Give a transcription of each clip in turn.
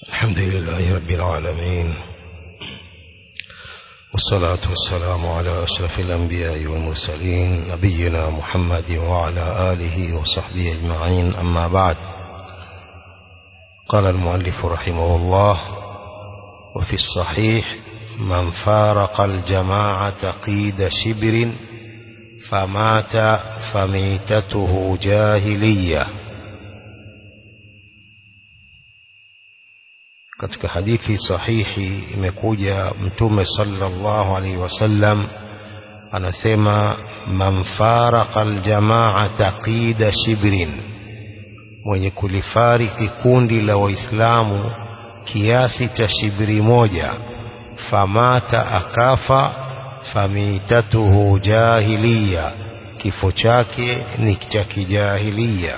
الحمد لله رب العالمين والصلاة والسلام على أشرف الأنبياء والمرسلين نبينا محمد وعلى آله وصحبه أجمعين أما بعد قال المؤلف رحمه الله وفي الصحيح من فارق الجماعة قيد شبر فمات فميتته جاهليه katika hadithi sahihi imekuja mtume sallallahu alaihi wasallam anasema man faraqa aljamaata qida shibrin mwenye kulifariki kundi la waislamu kiasi cha shibri moja famata akafa famitatuhu jahiliya kifo chake ni cha kijahiliya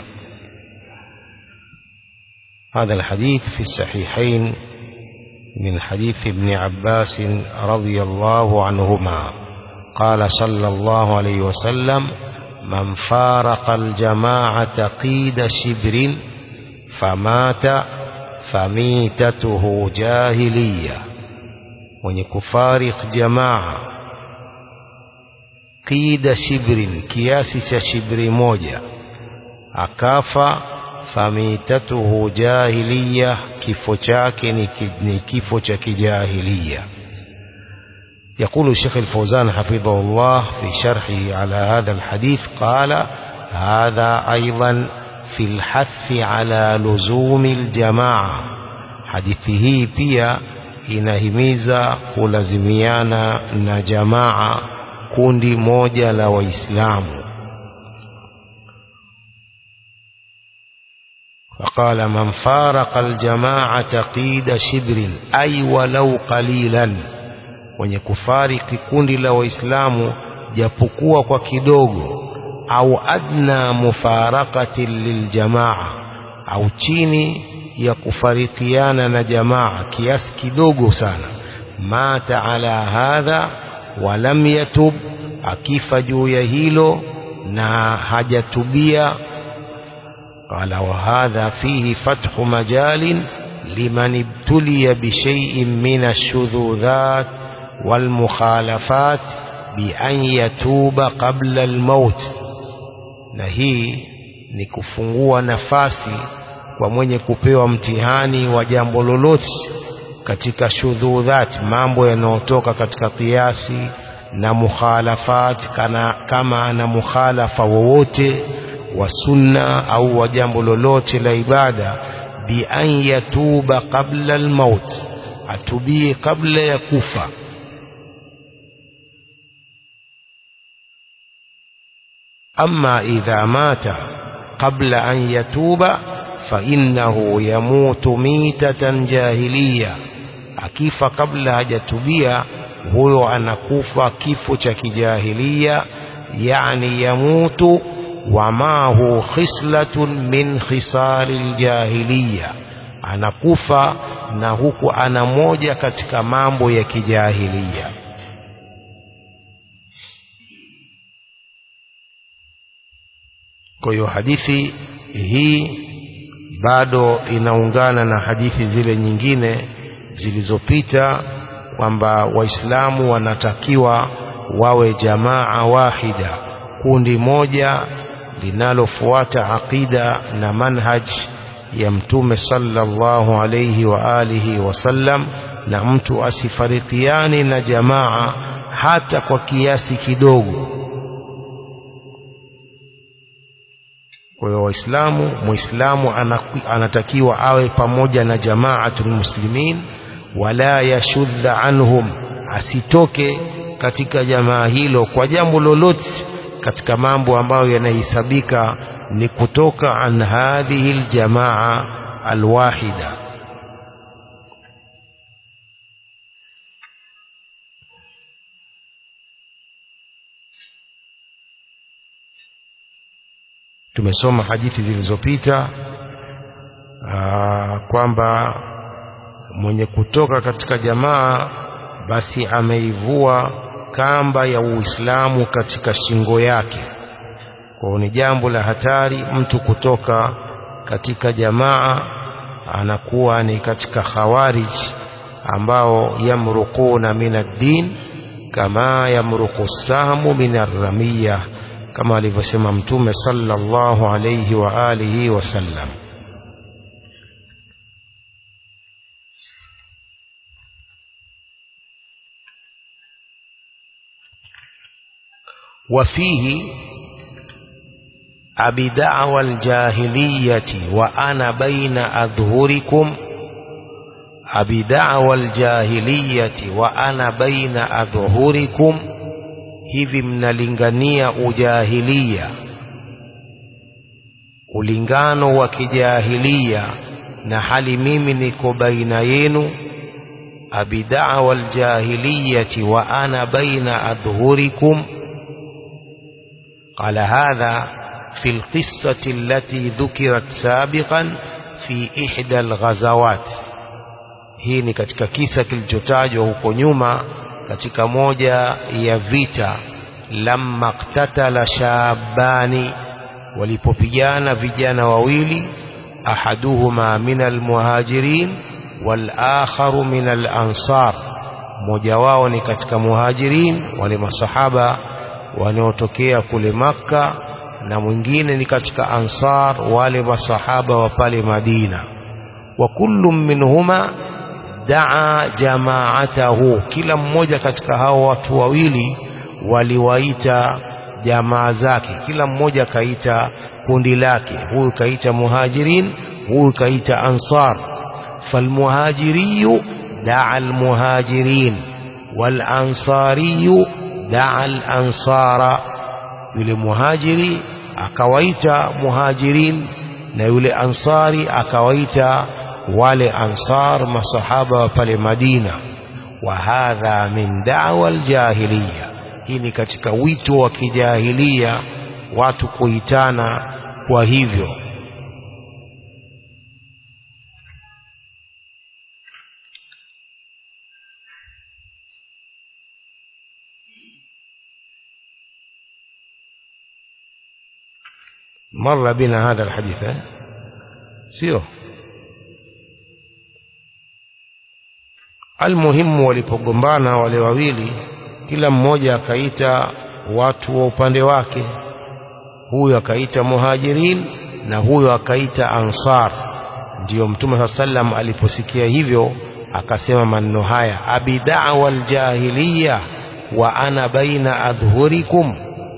هذا الحديث في الصحيحين من حديث ابن عباس رضي الله عنهما قال صلى الله عليه وسلم من فارق الجماعة قيد شبر فمات فميتته جاهلية ونكفارق جماعة قيد شبر كياس شبر موجة أكافى famitatuhu jahiliya kifo chake ni kifo cha kijahiliya يقول الشيخ الفوزان حفظه الله في شرحه على هذا الحديث قال هذا أيضا في الحث على لزوم الجماعة حديثه pia inahimiza kulazimiana na jamaa kundi moja la waislamu فقال من فارق الجماعة قيد شبر أي ولو قليلا wenye kufariki kundi la waislamu japokuwa kwa kidogo au adna mufarakati liljamaa au chini ya kufarikiana na jamaa kiasi kidogo sana mata ala hadha walam yatub akifa juu ya hilo na hajatubia قال وهذا فيه فتح مجال لمن ابتلي بشيء من الشذوذات والمخالفات بأن يتوب قبل الموت na hii ni kufungua nafasi kwa mwenye kupewa mtihani wa jambo lolote katika shudhudhat mambo yanayotoka katika kiasi na mukhalafat kana, kama ana mukhalafa wowote wa sunna au wa jambo lolote la ibada bi an yatuba qabla almaut atubie kabla ya kufa amma idha mata qabla an yatuba fa innahu yamutu mitatan jahiliya akifa kabla hajatubia huyo anakufa kifo cha kijahilia yani yamutu ومعه خصلة من خصال الجاهلية anakufa na huku ana moja katika mambo ya kijahilia kwa hiyo hadithi hii bado inaungana na hadithi zile nyingine zilizopita kwamba waislamu wanatakiwa wawe jamaa wahida kundi moja linalofuata aqida na manhaj ya mtume sallallahu alayhi wa alihi wasallam na mtu asifarikiane na jamaa hata kwa kiasi kidogo kwa hiyo waislamu muislamu anatakiwa awe pamoja na jamaatul muslimin wala yashudha anhum asitoke katika jamaa hilo kwa jambo lolote katika mambo ambayo yanahesabika ni kutoka an hadhihi aljamaa alwahida tumesoma hadithi zilizopita kwamba mwenye kutoka katika jamaa basi ameivua kamba ya Uislamu katika shingo yake. Kwa ni jambo la hatari mtu kutoka katika jamaa anakuwa ni katika khawarij ambao yamruquna min ad-din kama yamruqu sahmu min ar-ramiyah kama alivyosema mtume sallallahu alayhi wa alihi wasallam وفيه أبي دعوى الجاهلية وأنا بين أظهركم أبي دعوى الجاهلية وأنا بين أظهركم hivi mnalingania ujahilia ulingano wa kijahilia na hali mimi niko baina yenu abidawa aljahiliyati wa ana baina adhhurikum قال هذا في القصة التي ذكرت سابقا في إحدى الغزوات hii ni katika kisa kilichotajwa huko nyuma katika moja ya vita lamma qtatala shabani walipopigana vijana wawili ahaduhuma min almuhajirin wal akharu min al ansar mmoja wao ni katika muhajirin wale masahaba wanaotokea kule Makka na mwingine ni katika Ansar wale masahaba wa pale Madina wa kullu minhuma daa jamaatahu kila mmoja katika hao watu wawili waliwaita jamaa zake kila mmoja kaita kundi lake huyu kaita muhajirin huyu kaita ansar falmuhajiriyu daa almuhajirin walansariyu daa al-ansara yule muhajiri akawaita muhajirin na yule ansari akawaita wale ansar masahaba wa pale Madina wa hadha min da'wa al-jahiliya hii ni katika wito wa kijahilia watu kuitana kwa hivyo مر بنا هذا الحديث سيو almuhimu walipogombana wale wawili kila mmoja akaita watu wa upande wake huyu akaita muhajirin na huyu akaita ansar ndiyo mtume saa sallam aliposikia hivyo akasema maneno haya abidawa aljahiliya wa ana baina adhhurikum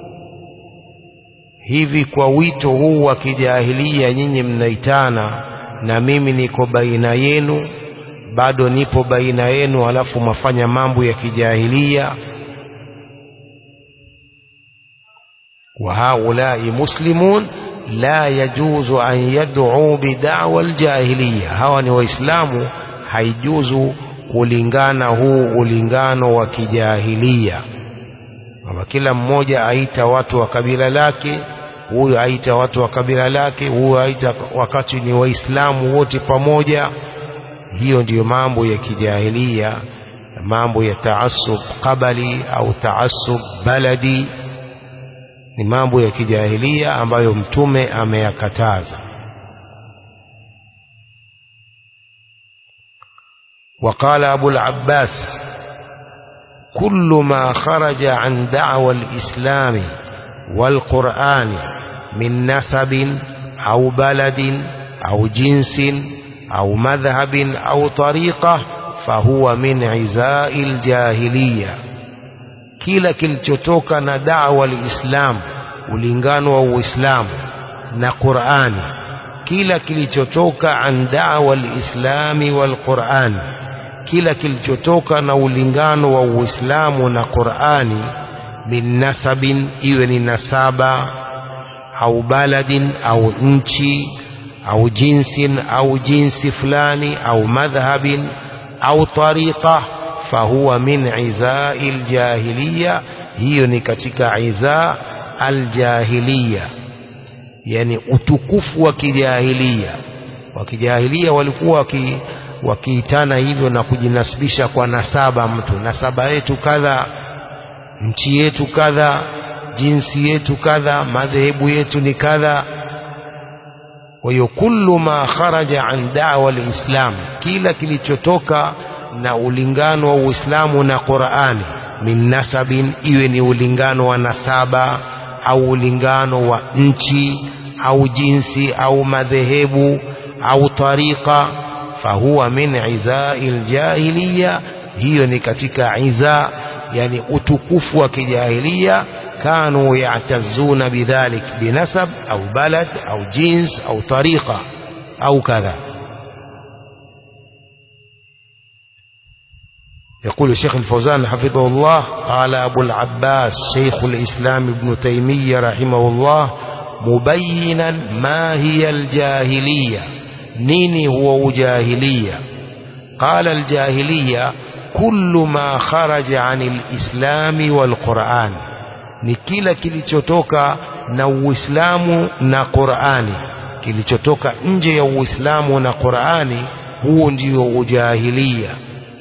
hivi kwa wito huu wa kijahilia nyinyi mnaitana na mimi niko baina yenu bado nipo baina yenu alafu mafanya mambo ya kijahilia wa haulai muslimun la yajuzu an yad'u bid'wa aljahiliya hawa ni waislamu haijuzu kulingana huu ulingano wa kijahilia kwamba kila mmoja aita watu wa kabila lake huyu aita watu wa kabila lake huyu aita wakati ni waislamu wote pamoja hiyo ndiyo mambo ya kijahilia mambo ya taasub qabali au taasub baladi ni mambo ya kijahilia ambayo mtume ameyakataza وقال أبو العباس كل ما خرج عن دعوى الإسلام والقرآن من نسب أو بلد أو جنس أو مذهب أو طريقة فهو من عزاء الجاهلية kila kilichotoka na dawa liislamu ulingano wa uislamu na qurani kila kilichotoka an dawa liislami walqurani kila kilichotoka na ulingano wa uislamu na qurani min nasabin iwe ni nasaba au baladin au nchi au jinsin au jinsi fulani au madhhabin au tariqa fahuwa min izai ljahiliya hiyo ni katika iza aljahiliya yani utukufu wa kijahilia wa kijahilia walikuwa waki, wakiitana hivyo na kujinasibisha kwa nasaba mtu nasaba yetu kadha nchi yetu kadha jinsi yetu kadha madhehebu yetu ni kadha kwa hiyo kullu ma kharaja an da'wa alislam kila kilichotoka na ulingano wa Uislamu na Qur'ani min nasabin iwe ni ulingano wa nasaba au ulingano wa nchi au jinsi au madhehebu au tariqa fahuwa min iza'il jahiliya hiyo ni katika iza yani utukufu wa kijahilia كانوا يعتزون بذلك بنسب أو بلد أو جنس أو طريقة أو كذا يقول الشيخ الفوزان حفظه الله قال أبو العباس شيخ الإسلام ابن تيمية رحمه الله مبينا ما هي الجاهلية نيني هو جاهلية قال الجاهلية كل ما خرج عن الإسلام والقرآن ni kila kilichotoka na Uislamu na Qur'ani kilichotoka nje ya Uislamu na Qur'ani huo ndio ujahilia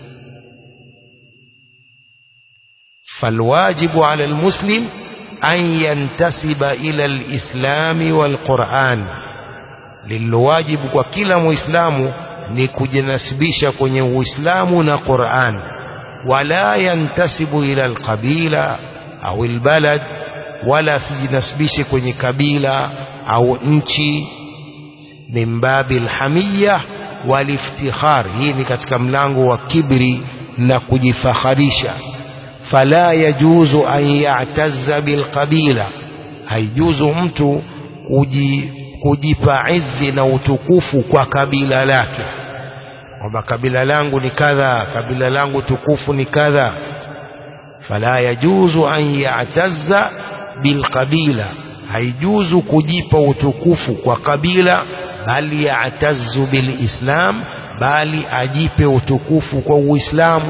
فالواجب على المسلم أن ينتسب إلى الإسلام والقرآن للواجب وكلا مسلم نكجنسبش كنye Uislamu na Qur'an ولا ينتسب إلى القبيلة au albalad wala sijinasibishe kwenye kabila au nchi min babi alhamiyya waliftikhar hii ni katika mlango wa kibri na kujifakharisha fala yajuzu an ya'tazza bilqabila haijuzu mtu kuji, kujipa izzi na utukufu kwa kabila lake kwamba kabila langu ni kadha kabila langu tukufu ni kadha fala yajuzu an ya'tazza bilqabila haijuzu kujipa utukufu kwa kabila bali ya'tazzu bilislam bali ajipe utukufu kwa uislamu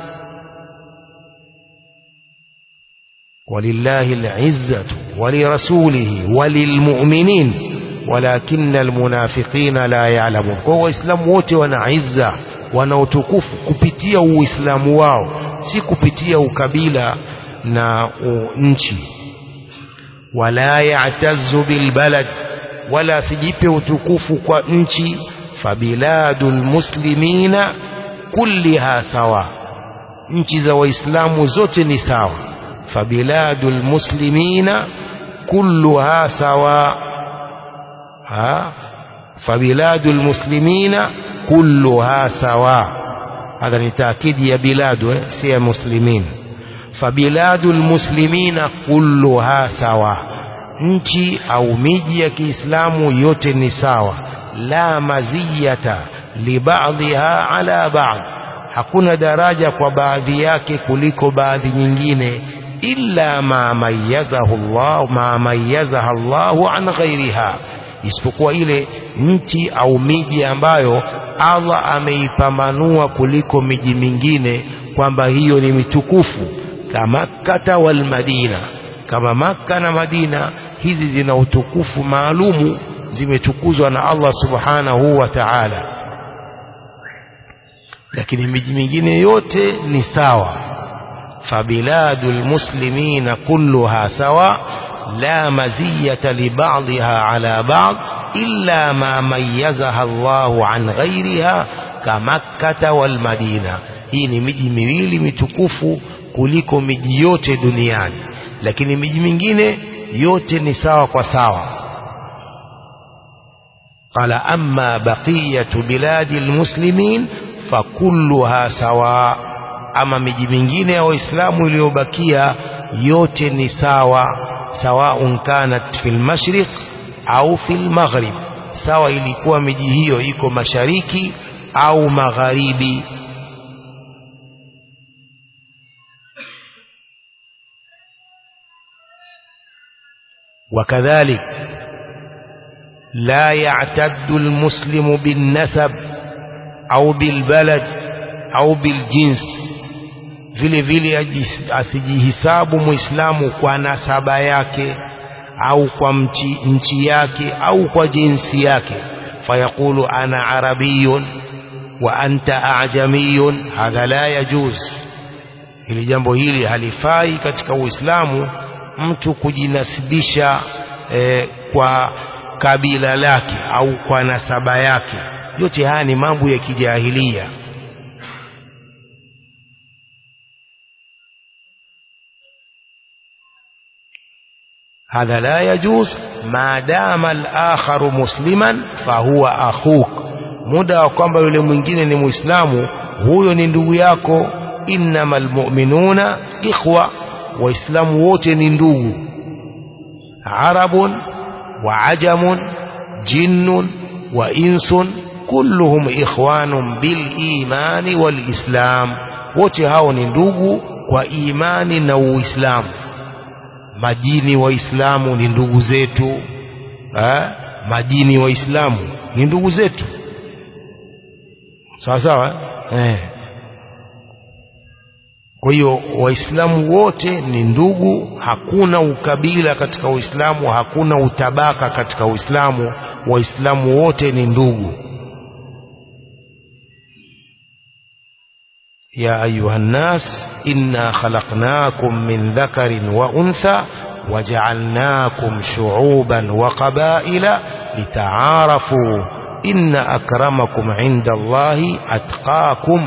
ولله العزة ولرسوله وللمؤمنين ولكن المنافقين لا يعلمون kwa waislamu wote wana izza wana utukufu kupitia uislamu wao si kupitia ukabila na nchi wala ya'tazzu bilbalad wala sijipe utukufu kwa nchi fabiladul muslimina kulliha sawa nchi za waislamu zote ni sawa fabiladul muslimina kulluha sawa ha fabiladul muslimina kulluha sawa هذا لتأكيد يا بلاد سي مسلمين فبلاد المسلمين كلها سوا nchi au miji ya Kiislamu yote ni sawa la maziyata libadhiha ala ba'd hakuna daraja kwa baadhi yake kuliko baadhi nyingine illa ma mayyazahu Allah ma mayyazaha Allah an ghairiha isipokuwa ile nchi au miji ambayo Allah ameipambanua kuliko miji mingine kwamba hiyo ni mitukufu kama Makkah wal Madina kama Makka na Madina hizi zina utukufu maalumu zimetukuzwa na Allah subhanahu wa ta'ala lakini miji mingine yote ni sawa fabiladul muslimina kulluha sawa la maziyata li ba'dha ala ba'd illa ma mayyazaha Allahu an ghayriha kamakkata wal madina hii ni miji miwili mitukufu kuliko miji yote duniani lakini miji mingine yote ni sawa kwa sawa قال أما بقية بلاد المسلمين فكلها سواء أما miji mingine ya waislamu iliyobakia yote ni sawa سواء كانت في المشرق au fil maghrib sawa ilikuwa miji hiyo iko mashariki au magharibi وكذلك لا يعتد المسلم بالنسب أو بالبلد أو بالجنس vile vile asijihisabu muislamu kwa nasaba yake au kwa mchi, nchi yake au kwa jinsi yake fayaqulu ana arabiyun wa anta ajamiyun hadha la yajuz hili jambo hili halifai katika uislamu mtu kujinasibisha eh, kwa kabila lake au kwa nasaba yake yote haya ni mambo ya kijahilia هذا لا يجوز ما دام الآخر مسلما فهو أخوك muda wa kwamba yule mwingine ni muislamu huyo ni ndugu yako innamal mu'minuna ikhwa waislamu wote ni ndugu arabun wa ajamun jinnun wa insun kulluhum ikhwanun bil imani wal islam wote hao ni ndugu kwa imani na uislamu majini waislamu ni ndugu zetu ha? majini waislamu ni ndugu zetu sawa sawa eh. kwa hiyo waislamu wote ni ndugu hakuna ukabila katika uislamu hakuna utabaka katika uislamu waislamu wote ni ndugu يا أيها الناس إنا خلقناكم من ذكر وأنثى وجعلناكم شعوبا وقبائل لتعارفوا إن أكرمكم عند الله أتقاكم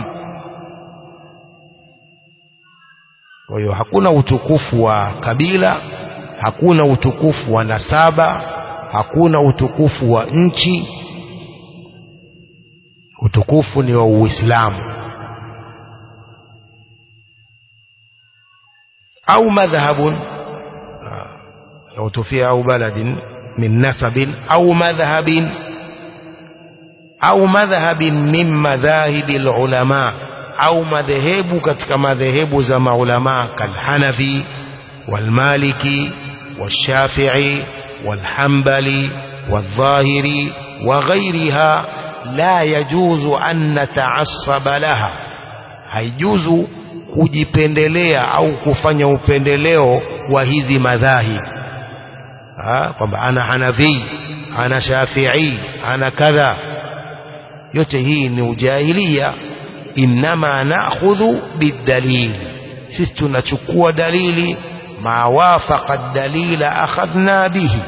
kwa hiyo hakuna utukufu wa kabila hakuna utukufu wa nasaba hakuna utukufu wa nchi utukufu ni wa uislamu au madhhabun لو تفي أو بلد من نسب أو مذهب أو مذهب من مذاهب العلماء أو مذهب كتك مذهب زم علماء كالحنفي والمالكي والشافعي والحنبلي والظاهري وغيرها لا يجوز أن نتعصب لها هيجوز kujipendelea au kufanya upendeleo wa hizi madhahib kwamba ana hanafi ana shafii ana kadha yote hii ni ujahilia inma na'khudhu bidalil sisi tunachukua dalili ma wafaqa dalila akhadhna bihi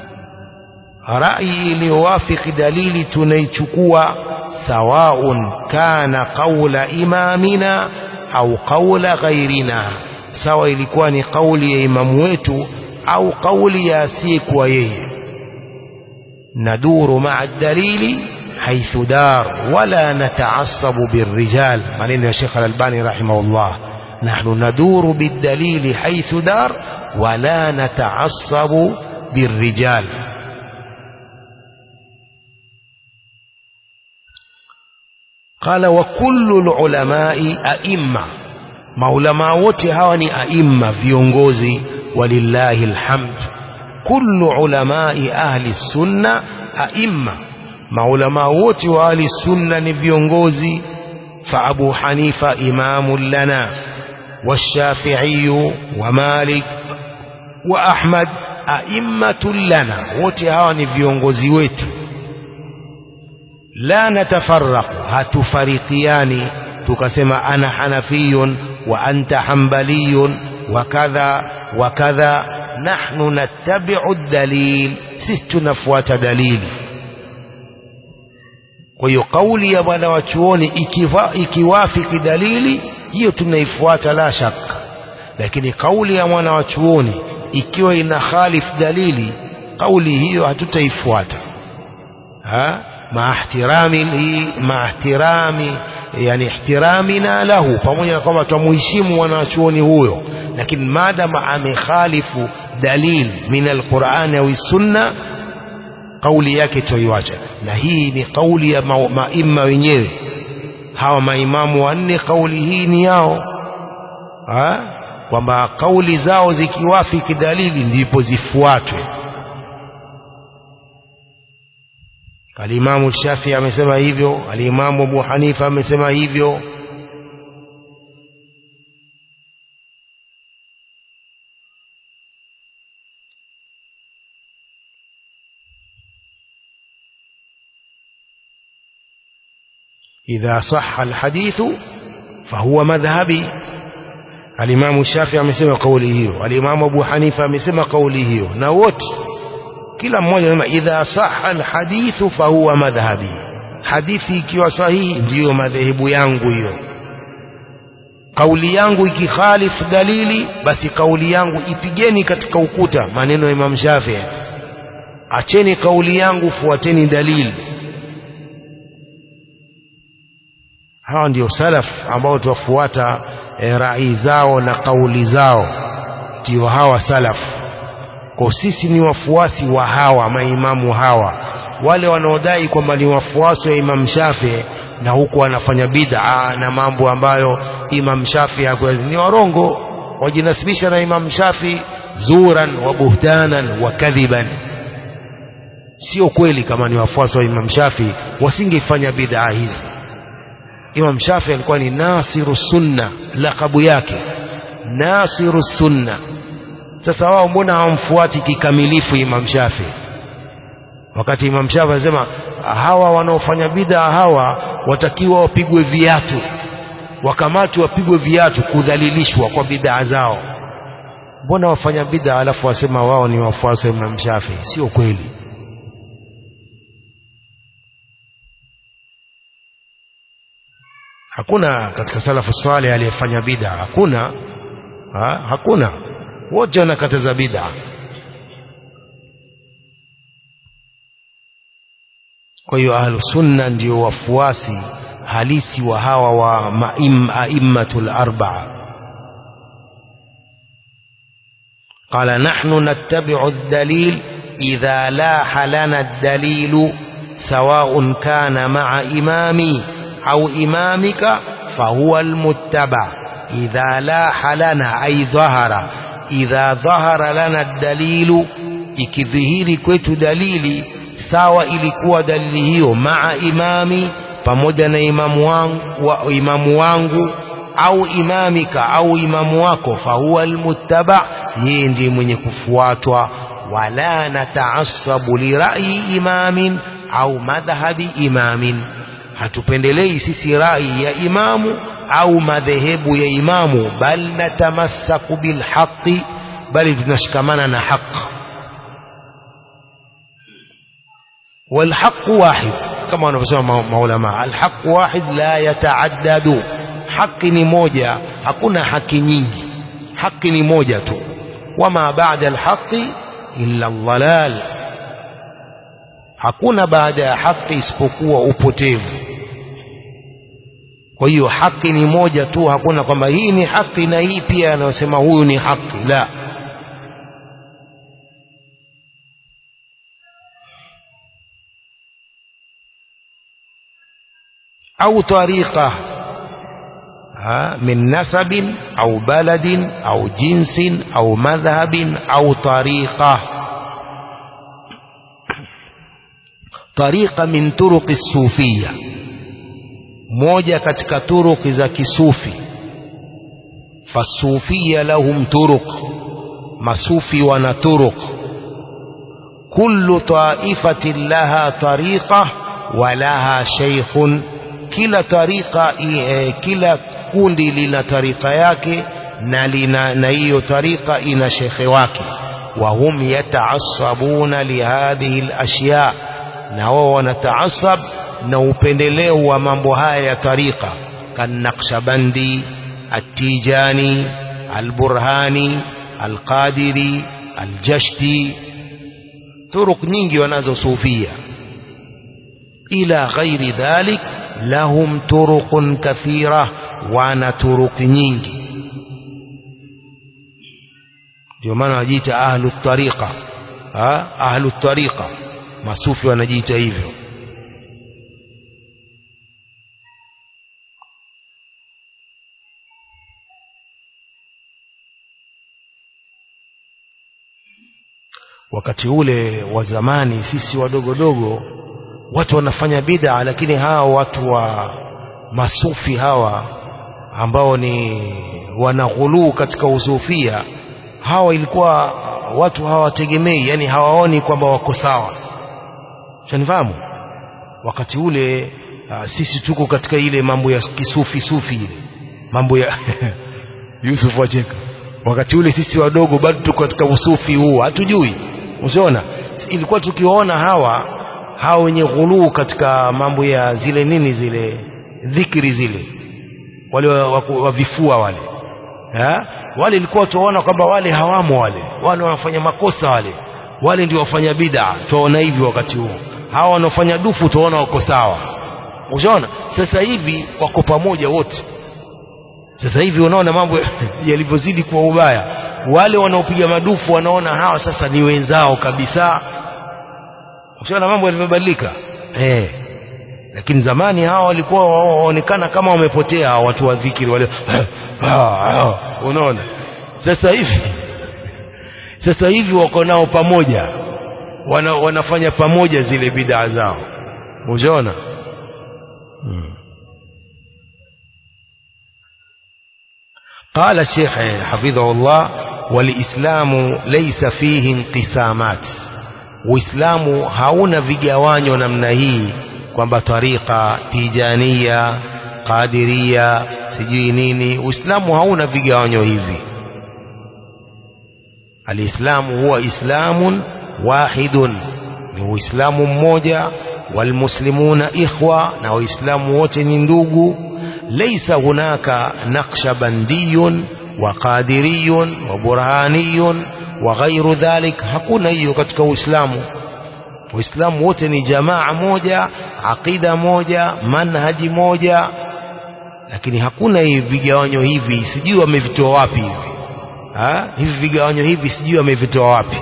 rai iliyowafiki dalili tunaichukua sawaun kana qaula imamina au qaula ghairina sawa ilikuwa ni kauli ya imamu wetu au kauli ya asiyekuwa yeye naduru maa dalili haithu dar wala nataasabu birrijal maneno ya Sheikh Al-Albani rahimahullah nahnu naduru bidalili haithu dar wala nataasabu birrijal قال وكل العلماء أئمة maulama wote hawa ni aimma viongozi walillahi alhamd kullu ulamai ahli sunna aimma maulama wote wa ahli sunna ni viongozi fa abu hanifa imamu lana والشافعي ومالك وأحمد أئمة لنا wote hawa ni viongozi wetu la natafarraqu hatufarikiani tukasema ana hanafiyun wa anta hanbaliyun wa kadha wa kadha nahnu nattabi'u dalil sisi tunafuata dalili kwa hiyo kauli ya bwana wa chuoni ikiwa, ikiwafiki dalili hiyo tunaifuata la shaka lakini kauli ya mwana wa chuoni ikiwa ina khalif dalili kauli hiyo hatutaifuata ha مع احترامه مع احترام yani ihtiramina lahu pamoja na kwamba tumuheshimu wanachuoni huyo lakini maadama amekhalifu dalil min alquran au sunna kauli yake toiwacha na hii ni kauli ya maima wenyewe hawa maimamu wanne kauli hii ni yao kwamba kauli zao zikiwafiki dalili ndipo zifuatwe Alimamu Shafi amesema hivyo, alimamu Abu Hanifa amesema hivyo. idha sahha alhadithu fahuwa madhhabi. Alimamu Shafi amesema kauli hiyo, alimamu Abu Hanifa amesema kauli hiyo, na wote kila mmoja anasema idha sahha alhadithu fahuwa madhhabi hadithi ikiwa sahihi ndiyo madhehebu yangu hiyo kauli yangu ikikhalifu dalili basi kauli yangu ipigeni katika ukuta maneno ya Imam Shafi'i acheni kauli yangu fuateni dalili hawa ndio salaf ambao tuwafuata e, rai zao na kauli zao ndio hawa salaf kwa sisi ni wafuasi wa hawa maimamu hawa wale wanaodai kwamba ni wafuasi wa Imam Shafi na huku wanafanya bid'a na mambo ambayo Imam Shafi ni warongo wajinasibisha na Imam Shafi zuran wa buhtanan wa kadhiban sio kweli kama ni wafuasi wa Imam Shafi wasingefanya bid'a hizi Imam Shafi alikuwa ni nasiru sunna lakabu yake nasiru sunna sasa wao mbona hawamfuati kikamilifu Imam Shafi wakati Imam Shafi anasema hawa wanaofanya bid'a hawa watakiwa wapigwe viatu wakamatwe wapigwe viatu kudhalilishwa kwa bid'a zao mbona wafanya bid'a alafu wasema wao ni wafuasi wa Imam Shafi sio kweli hakuna katika salafu salih aliyefanya bid'a hakuna ha? hakuna wote wanakataza bid'a kwa hiyo ahlu sunna ndio wafuasi halisi wa hawa wa maim, aimmatul arba'a قال نحن نتبع الدليل إذا لاح لنا الدليل سواء كان مع إمامي أو إمامك فهو المتبع إذا لاح لنا أي ظهر إذا ظهر لنا الدليل ikidhihiri kwetu dalili sawa ilikuwa dalili hiyo maa imami pamoja na imamu wangu, wa, imamu wangu au imamika au imamu wako fahuwa almuttaba yeye ndiye mwenye kufuatwa wala nataasabu lirayi imamin au madhhabi imamin hatupendelei sisi rai ya imamu au madhehebu ya imamu bal natamassaku bilhaqi bali tunashikamana na haq والحق واحد كما wanavyosema maulama alhaq wahid la yataaddadu haki ni moja hakuna haki nyingi haki ni moja tu wama baada alhaqi illa dhalal hakuna baada ya haki isipokuwa upotevu kwa hiyo haki ni moja tu hakuna kwamba hii ni haki na hii pia anayosema huyu ni haki la au tariqa من نسب أو بلد أو جنس أو مذهب أو طريقة طريقة من طرق الصوفية موجة كتك طرق ذاك صوفي فالصوفية لهم طرق مصوفي ونطرق كل طائفة لها طريقة ولها شيخ كلا طريقة كلا kundi lina tarika yake na lina na hiyo tarika ina shekhe wake wa hum yataasabuna lihadhihi alashya na wao wanataasab na upendeleo wa mambo haya ya tarika kanaqshabandi atijani alburhani alqadiri aljashti turuq nyingi wanazo sufia ila ghairi dhalik lahum turuqun kathira wana turuki nyingi ndio maana wanajiita ahlu tariqa ahlu tariqa masufi wanajiita hivyo wakati ule wa zamani sisi wadogodogo watu wanafanya bid'a lakini hawa watu wa masufi hawa ambao ni wanaghuluu katika usufia hawa ilikuwa watu hawategemei yani hawaoni kwamba wako sawa shanifahamu wakati ule uh, sisi tuko katika ile mambo ya kisufi sufi ile mambo ya Yusuf wacheka wakati ule sisi wadogo bado tuko katika usufi huu hatujui usiona ilikuwa tukiwaona hawa hawa wenye ghuluu katika mambo ya zile nini zile dhikri zile wale wavifua wale ha? wale ilikuwa tuwaona kwamba wale hawamo wale wale wanafanya makosa wale wale ndio wafanya bid'a tuwaona hivi wakati huo hawa wanaofanya dufu tuwaona wako sawa ushaona sasa hivi wako pamoja wote sasa hivi unaona mambo yalivyozidi kuwa ubaya wale wanaopiga madufu wanaona hawa sasa ni wenzao kabisa ushaona mambo yalivyobadilika eh lakini zamani hawa walikuwa waonekana kama wamepotea watu wa dhikiri wale unaona sasa hivi sasa hivi wako nao pamoja wana, wanafanya pamoja zile bidaa zao ushaona hmm. قال الشيخ حفظه الله والإسلام ليس فيه انقسامات Uislamu hauna vigawanyo namna hii kwamba tariqa tijania qadiria sijui nini Uislamu hauna vigawanyo hivi Alislamu huwa islamun wahidun ni Uislamu mmoja walmuslimuna ikhwa na waislamu wote ni ndugu ليس هناك نقشبندي وقادري وبرهاني وغير ذلك hakuna hiyo katika Uislamu Uislamu wote ni jamaa moja aqida moja manhaji moja lakini hakuna hivi vigawanyo hivi sijui wamevitoa wapi hivi ha? hivi vigawanyo hivi sijui wamevitoa wapi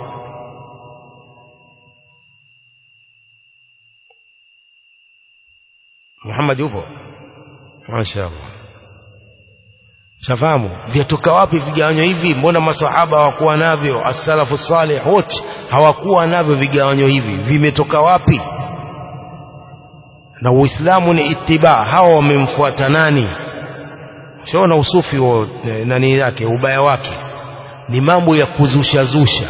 Muhammad yupo Mashaallah. Shafahamu vyatoka wapi vigawanyo hivi? Mbona masahaba hawakuwa navyo? As-salafu salih wote hawakuwa navyo vigawanyo hivi, vimetoka wapi? Na Uislamu ni ittiba, hawa wamemfuata nani? Shaona usufi wa nani yake, ubaya wake ni mambo ya kuzusha zusha.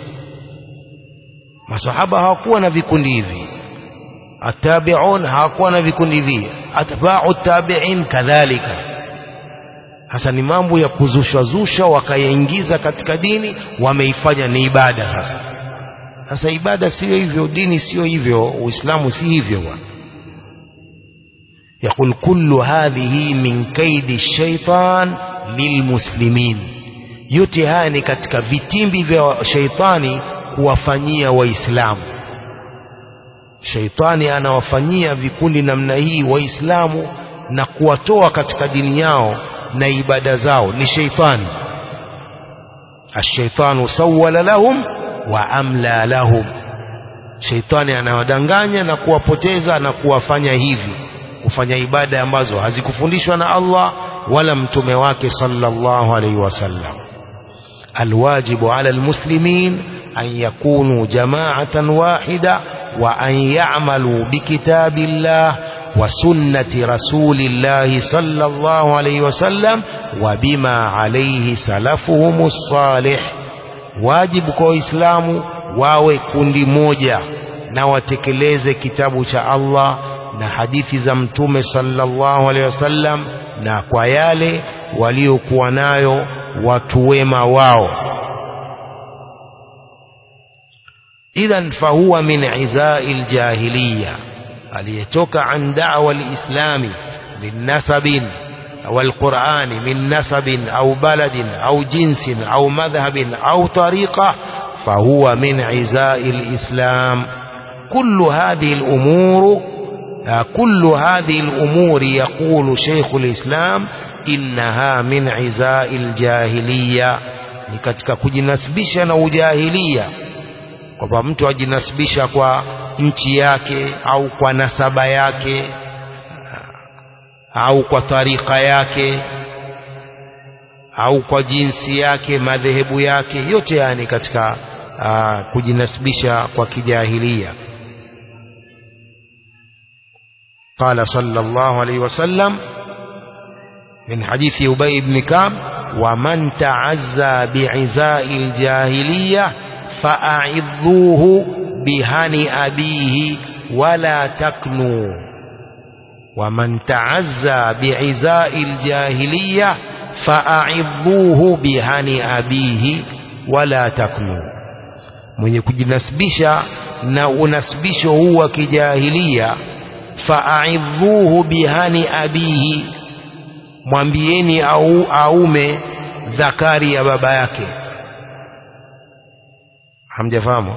Masahaba hawakuwa na vikundi hivi, atabiun hawakuwa na vikundi hivi atba'u tabi'in kadhalika hasa ni mambo ya kuzushwa zusha wakayaingiza katika dini wameifanya ni ibada sasa sasa ibada sio hivyo dini sio hivyo uislamu si hivyo bwana يقول كل هذه من كيد الشيطان للمسلمين yote haya ni katika vitimbi vya sheitani kuwafanyia waislamu Sheitani anawafanyia vikundi namna hii waislamu na kuwatoa katika dini yao na ibada zao ni sheitani ashaitanu sawwala lahum wa amla lahum sheitani anawadanganya na kuwapoteza na kuwafanya hivi kufanya ibada ambazo hazikufundishwa na Allah wala mtume wake sallallahu alaihi wasallam alwajibu ala almuslimin an yakunu jama'atan wahida وأن يعملوا بكتاب الله وسنة رسول الله صلى الله عليه وسلم وبما عليه سلفهم الصالح واجب kwa Islamu wawe kundi moja na watekeleze kitabu cha Allah na hadithi za mtume sallallahu alaihi wasallam na kwa yale waliokuwa nayo watu wema wao إذا فهو من عزاء الجاهلية aliyetoka عن دعوة الإسلام من نسب والقرآن من نسب أو بلد أو جنس أو مذهب أو طريقة فهو من عزاء الإسلام كل هذه الأمور كل هذه الأمور يقول شيخ الإسلام إنها من عزاء الجاهلية ni katika kujinasibisha na ujahilia kwamba mtu ajinasibisha kwa nchi yake au kwa nasaba yake au kwa tarika yake au kwa jinsi yake madhehebu yake yote yani katika uh, kujinasibisha kwa kijahilia قال صلى الله عليه وسلم من حديث أبي بن كعب ومن تعزى بعزاء الجاهلية فأعظوه بهن أبيه ولا تكنوا ومن تعزى بعزاء الجاهلية فأعظوه بهن أبيه ولا تكنوا mwenye kujinasibisha na unasibisho huu wa kijahilia faaidhuhu bihani abihi mwambieni au aume dhakari ya baba yake hamjafahamu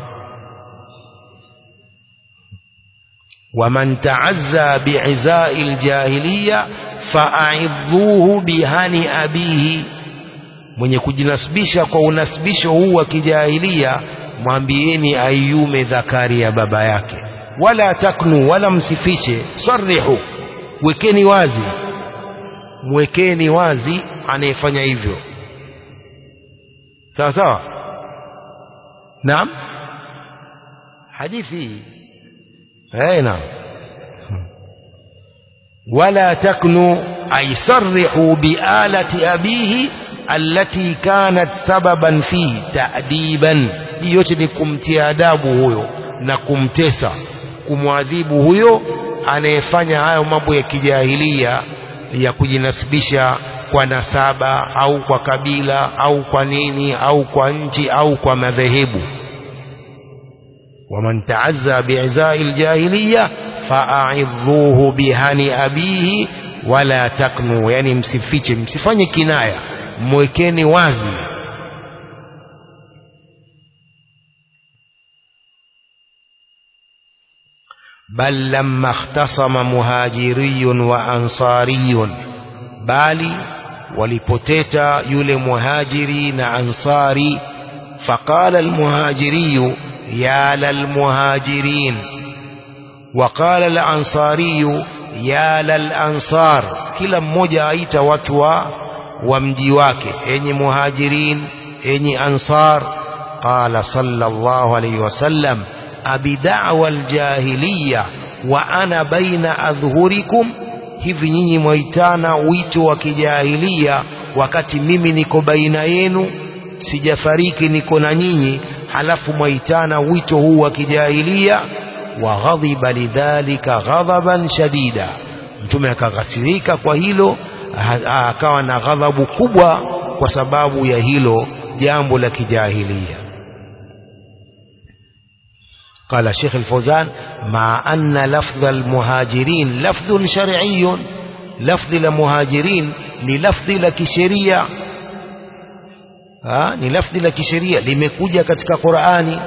waman taazza biizai ljahiliya faaidhuhu bihani abihi mwenye kujinasibisha kwa unasibisho huu wa kijahilia mwambieni aiume dhakari ya baba yake wala taknu wala msifishe sarihu wekeni wazi mwekeni wazi anayefanya hivyo sawa sawa naam hadithi eh naam ولا تكنوا أي صرحوا بآلة أبيه التي كانت سببا فيه تأديبا yote ni kumtia adabu huyo na kumtesa kumwadhibu huyo anayefanya hayo mambo ya kijahilia ya kujinasibisha kwa nasaba au kwa kabila au kwa nini au kwa nchi au kwa madhehebu waman taazza biizai ljahiliya faaidhuhu bihani abihi wala taknu yani msifiche msifanye kinaya mwekeni wazi بل لما اختصم مهاجري وأنصاري bali walipoteta yule muhajiri na ansari faqala almuhajiriyu ya lalmuhajirin waqala alansariyu ya lalansar kila mmoja aita watu wa wa mji wake enyi muhajirin enyi ansar qala sallallahu alayhi wasallam abida'wa aljahiliya wa ana baina adhhurikum hivi nyinyi mwaitana wito wa kijahilia wakati mimi niko baina yenu sijafariki niko na nyinyi halafu mwaitana wito huu wa kijahilia wa ghadhiba lidhalika ghadhaban shadida mtume akaghasirika kwa hilo akawa na ghadhabu kubwa kwa sababu ya hilo jambo la kijahilia قال الشيخ الفوزان مع أن لفظ المهاجرين لفظ شرعي لفظ المهاجرين للفظ لكشرية ni lafdhi la kisheria limekuja katika Qur'ani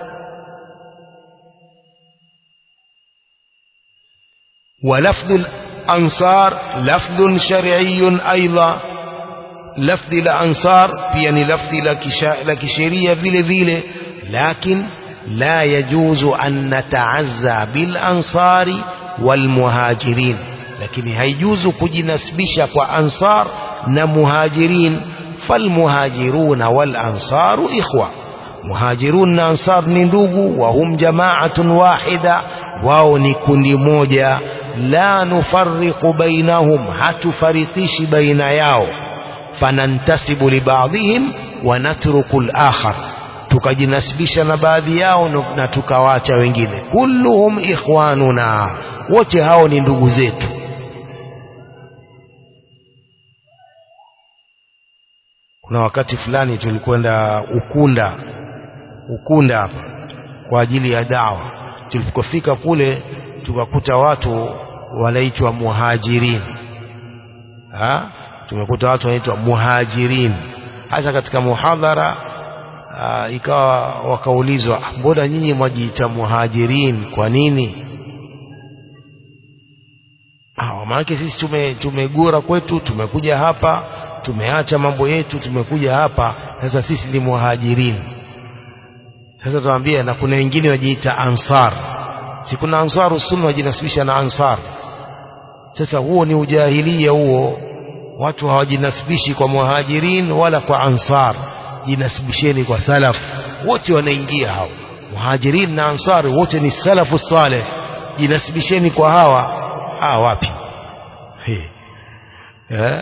wa lafdhu al-ansar lafdhun shar'iyyun aidha lafdhi la ansar pia ni lafdhi la kisheria vile vile lakini لا يجوز أن نتعزى بالأنصار والمهاجرين لكن هيجوز كجنسبشة وأنصار نمهاجرين فالمهاجرون والأنصار إخوة مهاجرون أنصار ندوغ وهم جماعة واحدة wao ni kundi moja la nufarriqu bainahum hatufariqishi baina yao fanantasibu libadhihim wa natruku al-akhar tukajinasibisha na baadhi yao na tukawacha wengine kulluhum ikhwanuna wote hao ni ndugu zetu kuna wakati fulani tulikwenda ukunda ukunda hapa kwa ajili ya dawa tulipofika kule tukakuta watu wanaitwa muhajirin ha? tumekuta watu wanaitwa muhajirin hasa katika muhadhara Aa, ikawa wakaulizwa mbona nyinyi mwajiita muhajirin kwa nini ah maana sisi tume tumegura kwetu tumekuja hapa tumeacha mambo yetu tumekuja hapa sasa sisi ni muhajirin sasa tuambie na kuna wengine wajiita ansar si kuna ansaru sunna wajinasibisha na ansar sasa huo ni ujahilia huo watu hawajinasibishi kwa muhajirin wala kwa ansar jinasibisheni kwa salaf wote wanaingia hao muhajirin na ansari wote ni salafu saleh jinasibisheni kwa hawa hawa wapi He. Eh?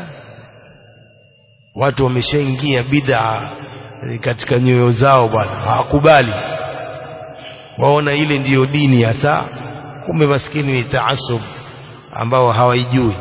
watu wameshaingia bid'a katika nyoyo zao bwana hawakubali waona ile ndiyo dini hasa kumbe maskini ni taasub ambao hawaijui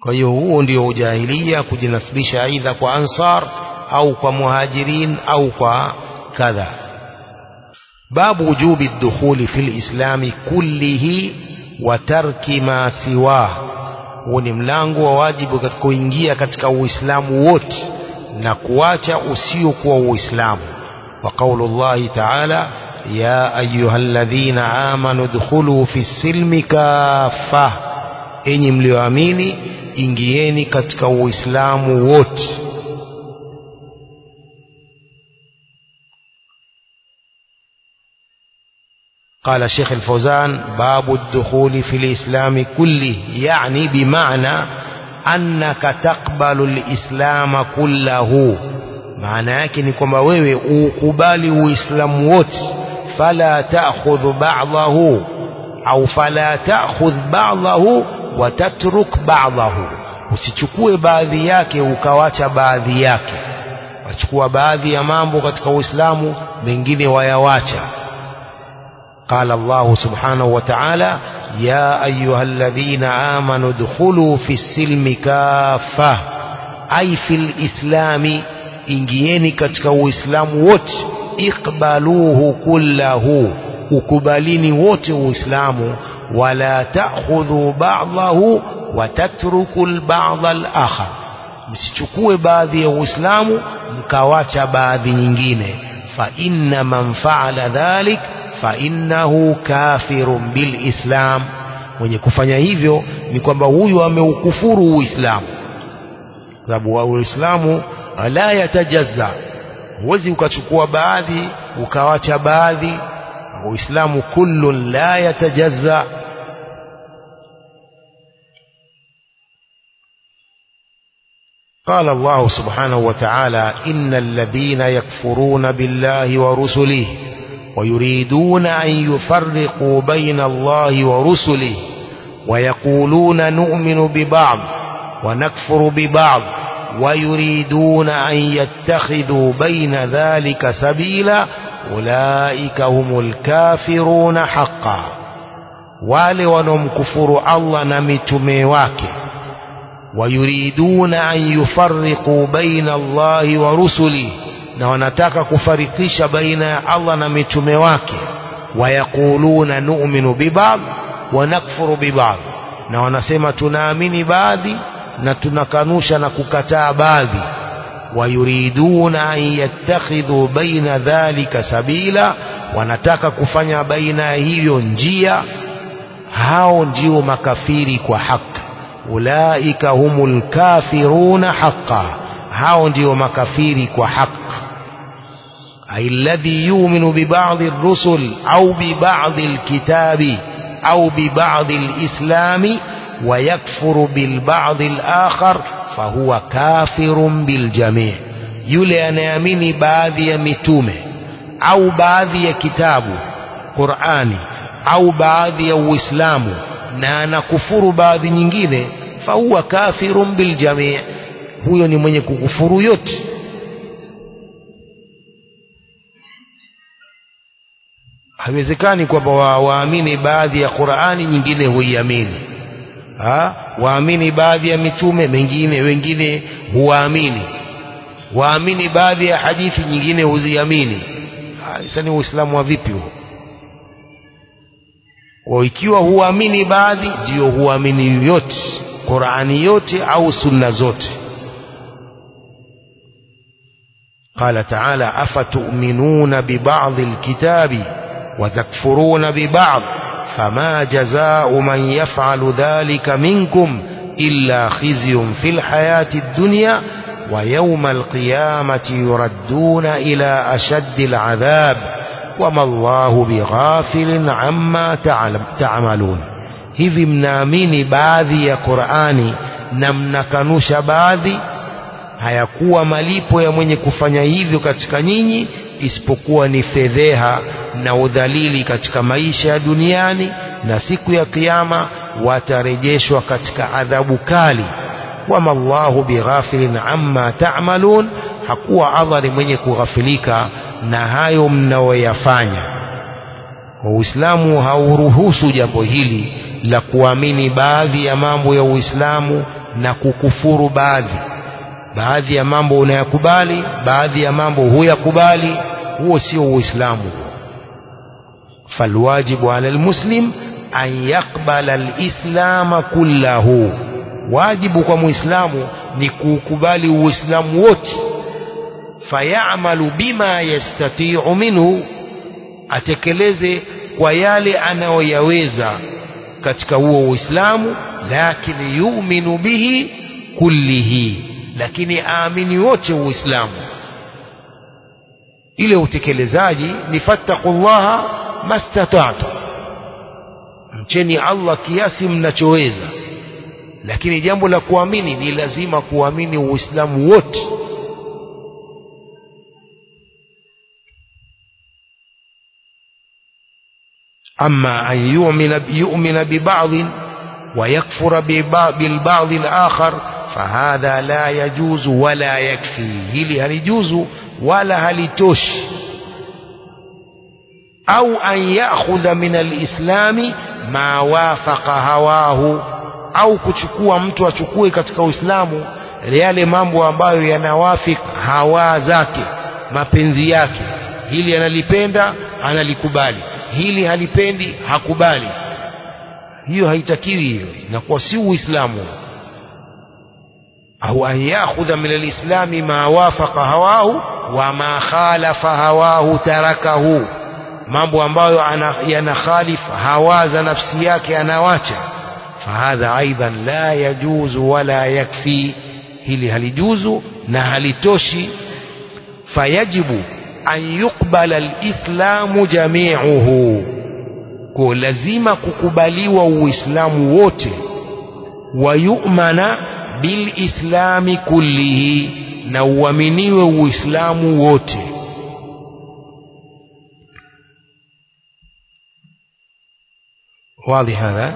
kwa hiyo huo ndio ujahilia kujinasibisha aidha kwa ansar au kwa muhajirin au kwa kadha babu wujubi dukhuli fi lislami kullihi wa tarki ma siwah huo ni mlango wa wajibu katika kuingia katika uislamu wote na kuacha usiokuwa uislamu wa qaulu llahi taala ya ayuha ladhina amanu dkhulu fi silmi kafa enyi mlioamini ingieni katika uislamu wote قال شيخ الفوزان باب الدخول في الإسلام كله يعني بمعنى أنك تقبل الإسلام كله maana yake ni kwamba wewe ukubali uislamu wote fala ta'khudh ba'dahu au fala ta'khudh ba'dahu wa tatruk ba'dahu usichukue baadhi yake ukawacha baadhi yake wachukua baadhi ya mambo katika uislamu mengine wayawacha قال الله سبحانه وتعالى يا أيها الذين آمنوا ادخلوا في السلم كافة أي في الإسلام ingieni katika uislamu wote iqbaluhu kullahu ukubalini wote uislamu wala ta'khudhu ba'dahu wa tatruku al-ba'd al-akhar msichukue baadhi ya uislamu mkawacha baadhi nyingine fa inna man fa'ala dhalik fa innahu kafirun bil islam mwenye kufanya hivyo ni kwamba huyu ameukufuru uislamu sababu wa uislamu la yatajazza huwezi ukachukua baadhi ukawacha baadhi uislamu kullun la yatajazza قال الله سبحانه وتعالى إن الذين يكفرون بالله ورسله ويريدون أن يفرقوا بين الله ورسله ويقولون نؤمن ببعض ونكفر ببعض ويريدون أن يتخذوا بين ذلك سبيلا أولئك هم الكافرون حقا wale wanaomkufuru Allah na mitume wake wayuriduna an yufarriqu baina Allahi wa rusuli na wanataka kufarikisha baina ya Allah na mitume wake wayaquluna nu'minu biba'd wa nakfuru biba'd na wanasema tunaamini baadhi na tunakanusha na kukataa baadhi wayuriduna an yattakhidhu baina dhalika sabila wanataka kufanya baina ya hivyo njia hao ndio makafiri kwa haki ulaika humul kafiruna haqa hao ndio makafiri kwa haki ay alladhi yu'minu bi ba'd ar-rusul au bi ba'd al-kitabi au bi ba'd al-islami ويكفر بالبعض الآخر فهو كافر بالجميع yule anayeamini baadhi ya mitume au baadhi ya kitabu Qur'ani au baadhi ya Uislamu na anakufuru baadhi nyingine fahuwa kafirun biljamii huyo ni mwenye kukufuru yote haiwezekani kwamba waamini baadhi ya Qur'ani nyingine huiamini ha? waamini baadhi ya mitume mengine wengine huwaamini waamini baadhi ya hadithi nyingine huziamini sasa ni uislamu wa vipi huo kwa ikiwa huamini baadhi ndio huamini yote Qur'ani yote au sunna zote قال تعالى أفتؤمنون ببعض الكتاب وتكفرون ببعض فما جزاء من يفعل ذلك منكم إلا خزي في الحياة الدنيا ويوم القيامة يردون إلى أشد العذاب وما الله بغافل عما تعملون hivi mnaamini baadhi ya Qur'ani na mnakanusha baadhi hayakuwa malipo ya mwenye kufanya hivyo katika nyinyi isipokuwa ni fedheha na udhalili katika maisha ya duniani na siku ya kiyama watarejeshwa katika adhabu kali wama Allahu bighafilin amma ta'malun hakuwa Allah ni mwenye kughafilika na hayo mnaoyafanya Uislamu hauruhusu jambo hili la kuamini baadhi ya mambo ya Uislamu na kukufuru baadhi baadhi ya mambo unayakubali baadhi ya mambo huyakubali huo sio uislamu falwajibu ala almuslim an yaqbala alislama kullahu wajibu kwa muislamu ni kuukubali uislamu wote fayamalu bima yastati'u minhu atekeleze kwa yale anayoyaweza katika huo uislamu lakini yu'minu bihi kullihi lakini aamini wote uislamu ile utekelezaji ni fattaqullaha mastata'tum mcheni Allah kiasi mnachoweza lakini jambo la kuamini ni lazima kuamini uislamu wote أما أن يؤمن, يؤمن ببعض ويكفر بالبعض الآخر فهذا لا يجوز ولا يكفي هل هل يجوز ولا هل توش أو أن يأخذ من الإسلام ما وافق هواه au kuchukua mtu achukue katika Uislamu yale mambo ambayo yanawafik hawa zake mapenzi yake hili analipenda analikubali hili halipendi hakubali hiyo haitakiwi hiyo inakuwa si uislamu au an yakhudha min alislami ma wafaqa hawahu wa ma khalafa hawahu tarakahu mambo ambayo yanakhalif hawa za nafsi yake anawacha fahadha aidan la yajuzu wala yakfi hili halijuzu na halitoshi fayajibu an yuqbala alislamu jami'uhu kwa lazima kukubaliwa uislamu wote wa yu'mana bilislami kullihi na uaminiwe uislamu wote واضح هذا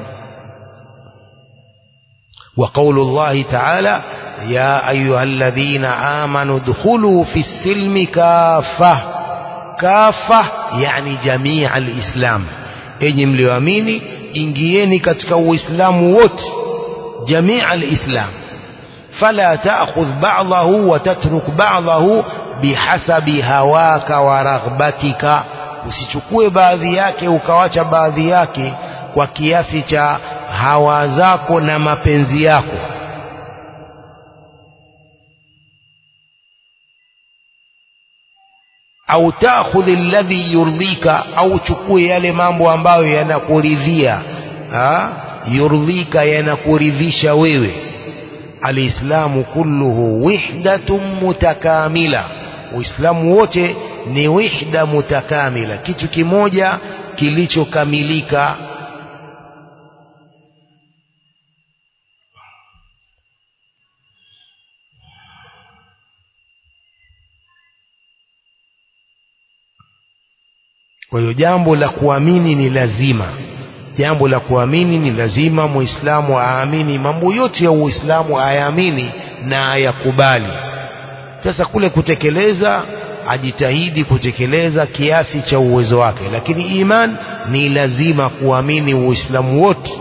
وقول الله تعالى يا أيها الذين آمنوا ادخلوا في السلم كافة كافة يعني جميع الإسلام enyi mlioamini ingieni katika uislamu wote jamii alislam fala taakhudh ba'dahu wa tatruk ba'dahu bihasabi hawaka wa raghbatika usichukue baadhi yake ukawacha baadhi yake kwa kiasi cha hawa zako na mapenzi yako au taakhudhi alladhi yurdhika au chukue yale mambo ambayo yanakuridhia yurdhika yanakuridhisha wewe alislamu kulluhu wihdatun mutakamila uislamu wote ni wihda mutakamila kitu kimoja kilichokamilika kwa hiyo jambo la kuamini ni lazima jambo la kuamini ni lazima muislamu aamini mambo yote ya uislamu ayaamini na ayakubali sasa kule kutekeleza ajitahidi kutekeleza kiasi cha uwezo wake lakini iman ni lazima kuamini uislamu wote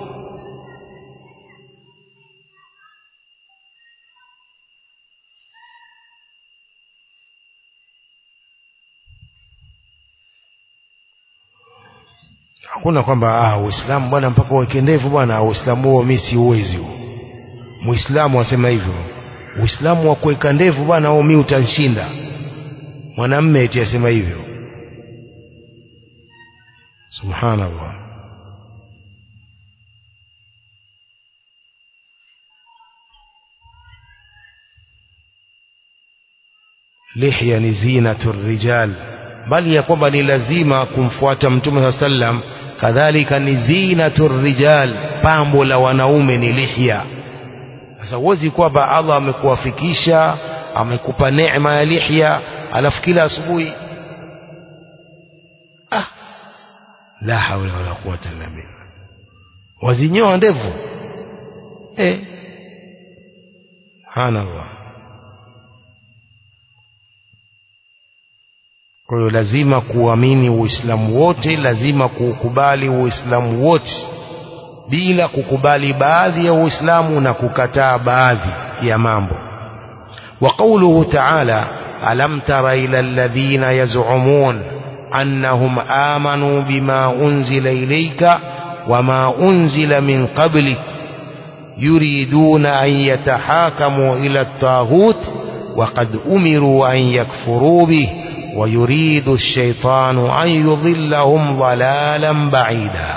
hakuna kwamba ah uislamu bwana mpaka uweke ndevu bwana uislamu huo mimi siuwezi huo muislamu asema hivyo uislamu wa kuweka ndevu bwana huo mimi utanshinda mwanamme eti asema hivyo subhanallah lihya ni zinatu rijal bali ya kwamba ni lazima kumfuata mtume saa sallam kadhalika ni zinatu rijal pambo la wanaume ni lihya sasa huwezi kwamba allah amekuwafikisha amekupa neema ya lihya alafu kila asubuhi ah la haula wala quwata illa billah wazinyoa ndevu eh subhanallah kwa hiyo lazima kuamini uislamu wote lazima kuukubali uislamu wote bila kukubali baadhi ya uislamu na kukataa baadhi ya mambo وقوله تعالى ألم تر إلى الذين يزعمون أنهم آمنوا بما أنزل إليك وما أنزل من قبلك يريدون أن يتحاكموا إلى الطاغوت وقد أمروا أن يكفروا به ويريد الشيطان أن يضلهم ضلالا بعيدا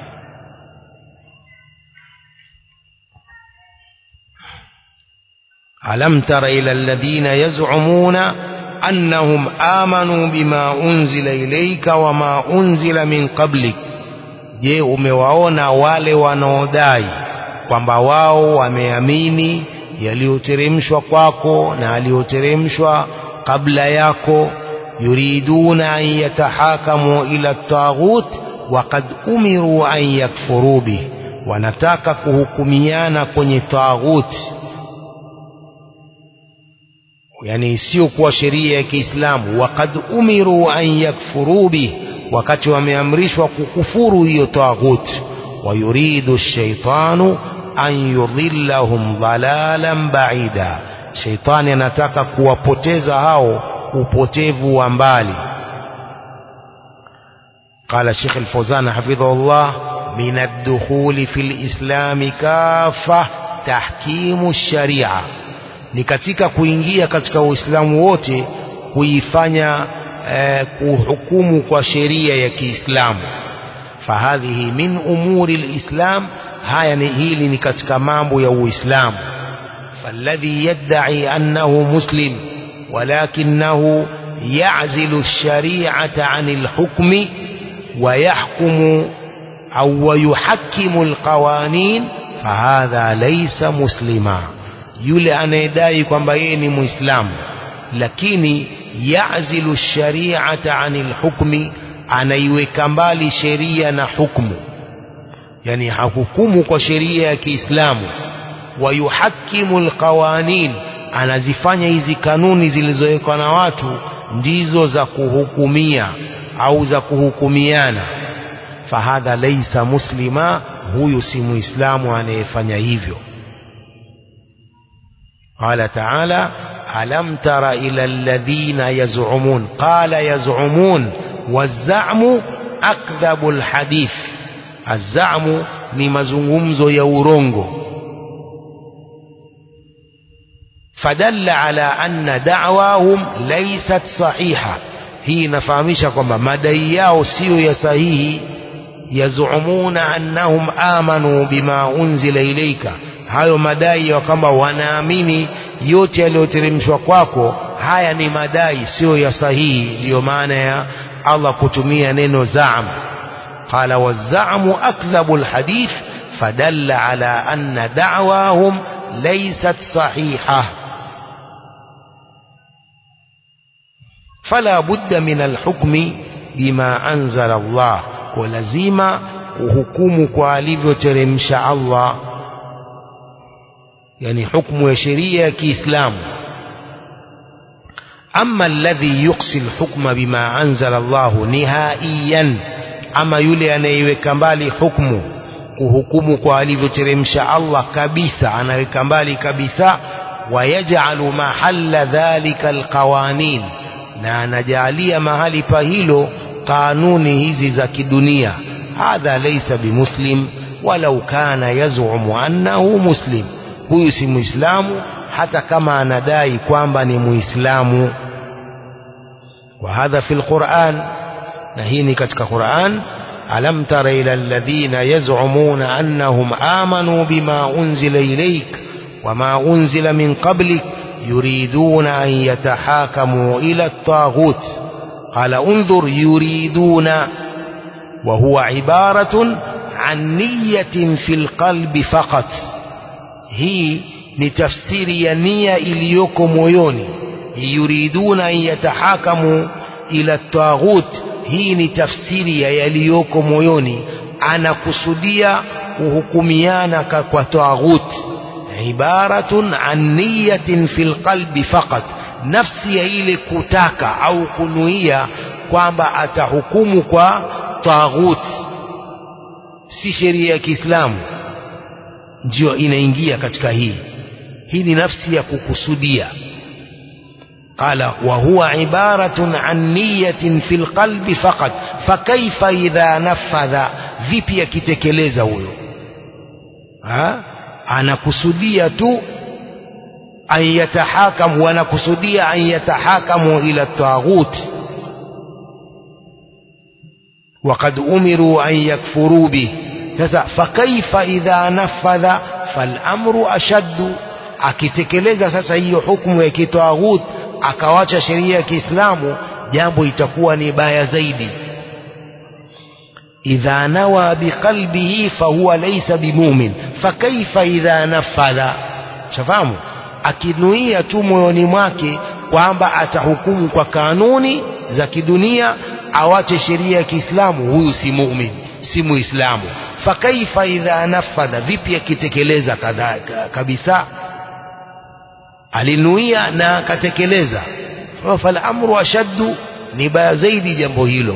ألم تر إلى الذين يزعمون أنهم آمنوا بما أنزل إليك وما أنزل من قبلك je umewaona wale wanaodai kwamba wao wameamini yaliyoteremshwa kwako na yaliyoteremshwa kabla yako yuriduna an yatahakamu ila taghut waqad umiru an yakfuru bih wanataka kuhukumiana kwenye taghut yani isiyokuwa sheria ya Kiislamu waqad umiru an yakfuru bih wakati wameamrishwa kukufuru hiyo taghut wayuridu shaitanu an yudhillahum dhalalan baida shaitani anataka kuwapoteza hao upotevu wa mbali قال شيخ الفوزان حفظه الله من الدخول في الإسلام كافة تحكيم الشريعة ni katika kuingia katika uislamu wote kuifanya eh, kuhukumu kwa sheria ya Kiislamu fahadhihi min umuri lislam haya ni hili ni katika mambo ya uislamu فالذي يدعي أنه مسلم ولكنه يعزل الشريعة عن الحكم ويحكم أو ويحكم القوانين فهذا ليس مسلما yule anayedai kwamba yeye ni muislamu lakini yazilu shari'ata anil hukmi anaiweka mbali sheria na hukmu yani hahukumu kwa sheria ya Kiislamu wayuhakimu alqawanin anazifanya hizi kanuni zilizowekwa na watu ndizo za kuhukumia au za kuhukumiana fahadha laisa muslima huyu si muislamu anayefanya hivyo قال تعالى ألم تر إلى الذين يزعمون قال يزعمون والزعم أكذب الحديث الزعم ni mazungumzo ya urongo fadalla ala anna da'wahum laysat sahiha hii inafahamisha kwamba madai yao siyo ya sahihi yazumuna annahum amanu bima unzila ilayka hayo madai ya kwamba wanaamini yote yaliyoteremshwa kwako haya ni madai sio ya sahihi ndiyo maana ya Allah kutumia neno zaam qala wazamu akdhabu alhadith fadalla ala anna da'wahum laysat sahiha fala budda min alhukmi bima anzala Allah kwa lazima uhukumu kwa alivyoteremsha Allah yani hukumu ya sheria ya Kiislamu ama alladhi yuqsi alhukma bima anzala Allah nihaiyan ama yule anayeweka mbali hukumu kuhukumu kwa alivyoteremsha Allah kabisa anaweka mbali kabisa wayaj'alu mahalla dhalika alqawanin na anajalia mahali pa hilo kanuni hizi za kidunia hadha laysa bimuslim walau kana yazumu annahu muslim huyu si muislamu hata kama anadai kwamba ni muislamu wa hadha fi alquran na hii ni katika Qur'an alam tara ila alladhina yaz'umuna annahum amanu bima unzila ilayk wama unzila min qablik yuriduna an yatahakamu ila at-taghut qala unzur yuriduna wa huwa ibaratun an niyatin fil qalbi faqat hii ni tafsiri ya nia iliyoko moyoni yuriduna an yatahakamu ila taghut hii ni tafsiri ya yaliyoko moyoni anakusudia kuhukumiana kwa taghut ibaratun an niyatin fil qalbi faqat nafsi ya ile kutaka au kunuia kwamba atahukumu kwa taghut si sheria ya Kiislamu ndio inaingia katika hii hii ni nafsi ya kukusudia qala wa huwa ibaratun an niyatin fil qalbi faqat fakaifa idha nafadha vipi akitekeleza huyo ha anakusudia tu an yatahakamu wanakusudia an yatahakamu ila taghut وقد أمروا أن يكفروا به فكيف إذا نفذ فالأمر أشد akitekeleza sasa hiyo hukumu ya kitwaghut akawacha sheria ya Kiislamu jambo itakuwa ni baya zaidi idha nawa biqalbihi fahuwa laysa bimumin fakaifa idha nafadha shafahamu akinuia tu moyoni mwake kwamba atahukumu kwa kanuni za kidunia awache sheria ya Kiislamu huyu si mumin si muislamu fakaifa idha nafadha vipi akitekeleza kabisa alinuia na akatekeleza falamru ashaddu ni baya zaidi jambo hilo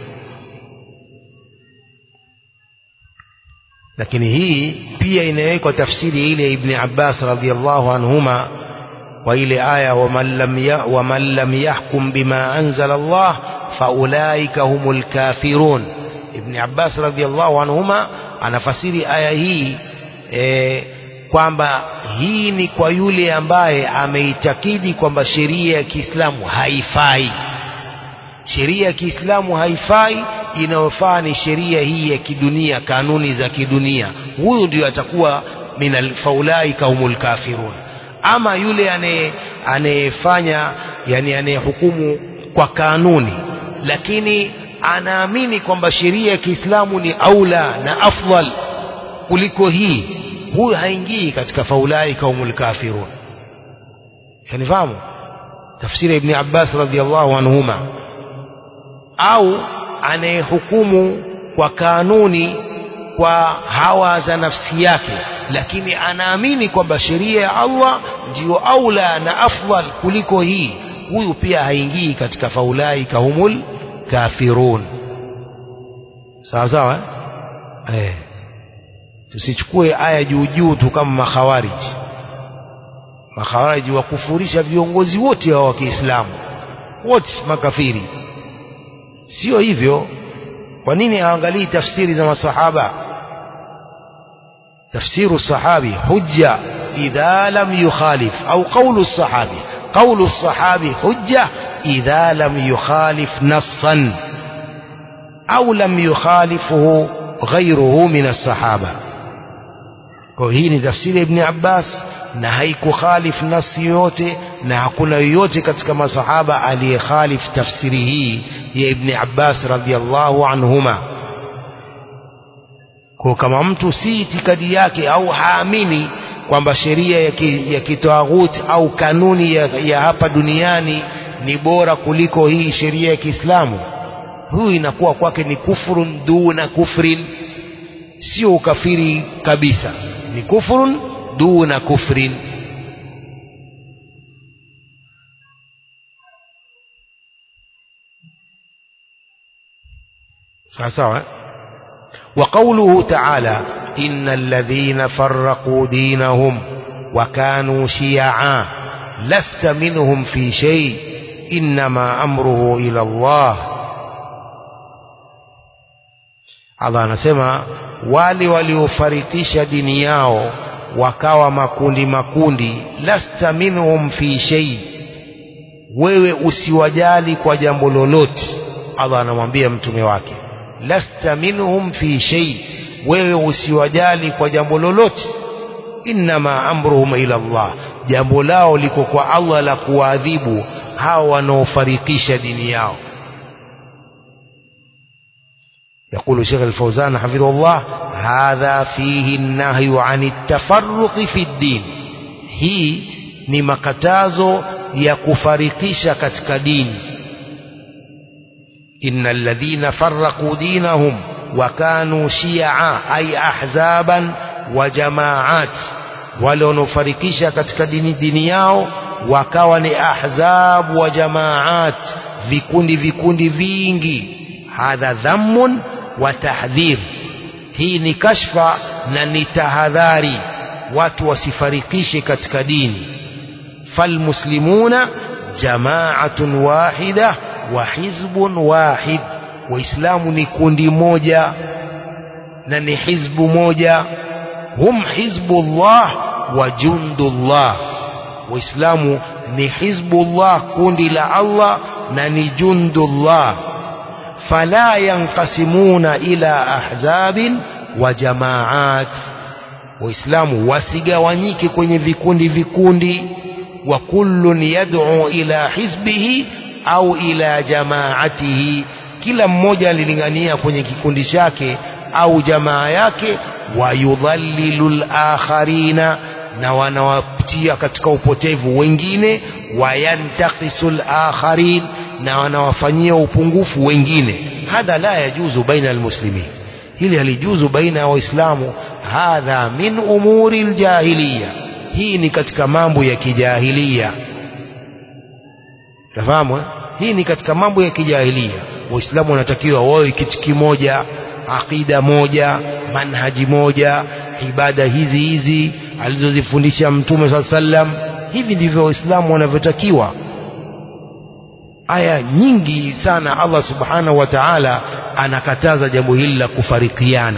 lakini hii pia inawekwa tafsiri ile ibn Abbas radhiallahu anhuma wa ile aya waman lam ya, waman lam yahkum bima anzala Allah faulaika humul kafirun ibn Abbas radhiallahu anhuma anafasiri aya hii e, kwamba hii ni kwa yule ambaye ameitakidi kwamba sheria ya Kiislamu haifai sheria ya Kiislamu haifai inayofaa ni sheria hii ya kidunia kanuni za kidunia huyu ndio atakuwa min alfaulaika humul kafirun ama yule anayefanya yani anayehukumu kwa kanuni lakini anaamini kwamba sheria ya Kiislamu ni aula na afdal kuliko hii huyu haingii katika faulaika humul kafirun yanifahamu tafsiri ibn Abbas radhiallahu anhuma au anayehukumu kwa kanuni kwa hawa za nafsi yake lakini anaamini kwamba sheria ya Allah ndiyo aula na afdal kuliko hii huyu pia haingii katika faulaika humul kafirun sawa sawa eh? Eh. tusichukue aya juu juu tu kama makhawariji makhawariji wakufurisha viongozi wote wa Kiislamu wote makafiri sio hivyo kwa nini haangalii tafsiri za masahaba tafsiru sahabi hujja idha lam yukhalif au qawlu sahabi qawlu sahabi hujja idha lam yukhalif nassan au lam yukhalifuhu ghayruhu min as-sahaba kwa hii ni tafsiri ibn Abbas na haikukhalif nasi yoyote na hakuna yoyote katika masahaba aliyekhalif tafsiri hii ya ibn Abbas radhiallahu anhuma kwa kama mtu si itikadi yake au haamini kwamba sheria ya, ki, ya kitawaghuti au kanuni ya, ya hapa duniani ni bora kuliko hii sheria ya Kiislamu huyu inakuwa kwake ni kufrun duna kufrin sio ukafiri kabisa ni kufrun duna kufrin sawa sawa وقوله تعالى إن الذين فرقوا دينهم وكانوا شيعا لست منهم في شيء إنما أمره إلى الله Allah anasema wale waliofarikisha dini yao wakawa makundi makundi lasta minhum fi shay wewe usiwajali kwa jambo lolote Allah anamwambia mtume wake lasta minhum fi shay wewe usiwajali kwa jambo lolote innama amruhum ila Allah jambo lao liko kwa Allah la kuadhibu hao wanaofarikisha dini yao يقول شيخ الفوزان حفظه الله هذا فيه النهي عن التفرق في الدين hii ni makatazo ya kufarikisha katika dini إن الذين فرقوا دينهم وكانوا شيعا أي أحزابا وجماعات walionufarikisha katika dini dini yao wakawa ni ahzab wa jamaat vikundi vikundi vingi hadha dhammun wa tahdhir hii ni kashfa na ni tahadhari watu wasifarikishe katika dini falmuslimuna jamaatun wahida wa hizbun wahid waislamu ni kundi moja na ni hizbu moja hum hizbullah wa jundullah waislamu ni hizbullah kundi la Allah na ni jundullah fala yanqasimuna ila ahzabin wa jamaat waislamu wasigawanyike kwenye vikundi vikundi wa kullun yad'u ila hizbihi au ila jamaatihi kila mmoja alilingania kwenye kikundi chake au jamaa yake wayudhallilu lakharina na wanawatia katika upotevu wengine wayantakisu lakharin na wanawafanyia upungufu wengine hadha la yajuzu baina almuslimin hili halijuzu baina ya waislamu hadha min umuri ljahiliya hii ni katika mambo ya kijahilia nafahamu eh? hii ni katika mambo ya kijahilia waislamu wanatakiwa wawe kitu kimoja aqida moja manhaji moja ibada hizi hizi alizozifundisha mtume saa sallam hivi ndivyo waislamu wanavyotakiwa aya nyingi sana allah subhanahu wa taala anakataza jambo hili la kufarikiana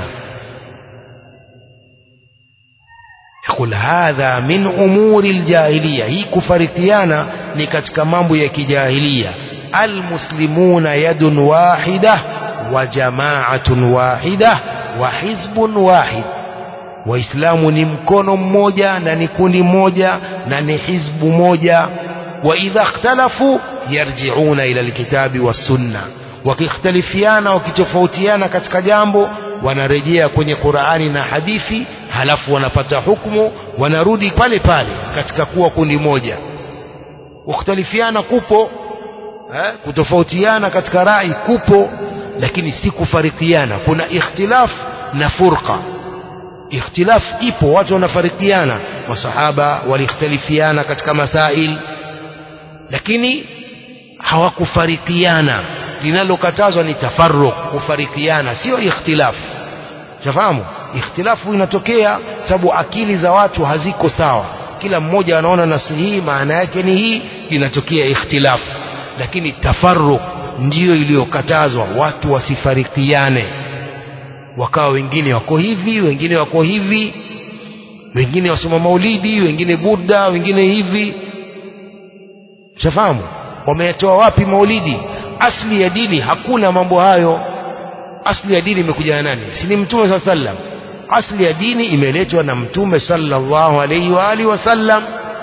يقول هذا من أمور الجاهلية هي كفرقيانا نكتك مامبو يا كجاهلية المسلمون يد واحدة وجماعة واحدة وحزب واحد waislamu ni mkono mmoja na ni kundi moja na ni hizbu moja wa idha ikhtalafu yarjiuna ila alkitabi wassunna wakikhtalifiana wakitofautiana katika jambo wanarejea kwenye qurani na hadithi halafu wanapata hukumu wanarudi pale pale katika kuwa kundi moja kukhtalifiana kupo eh, kutofautiana katika rai kupo lakini si kufarikiana kuna ikhtilaf na furqa ikhtilaf ipo watu wanafarikiana masahaba walikhtalifiana katika masail lakini hawakufarikiana linalokatazwa ni tafarruq kufarikiana sio ikhtilaf shafahamu ikhtilafu inatokea sababu akili za watu haziko sawa kila mmoja anaona nasi hii maana yake ni hii inatokea ikhtilafu lakini tafarruq ndiyo iliyokatazwa watu wasifarikiane wakawa wengine wako hivi wengine wako hivi wengine wasoma maulidi wengine burda wengine hivi shafahamu wameyatoa wapi maulidi asli ya dini hakuna mambo hayo asli ya dini imekuja na nani si ni mtume saa sallam asli ya dini imeletwa na mtume sallallahu alaihi wa alihi wasallam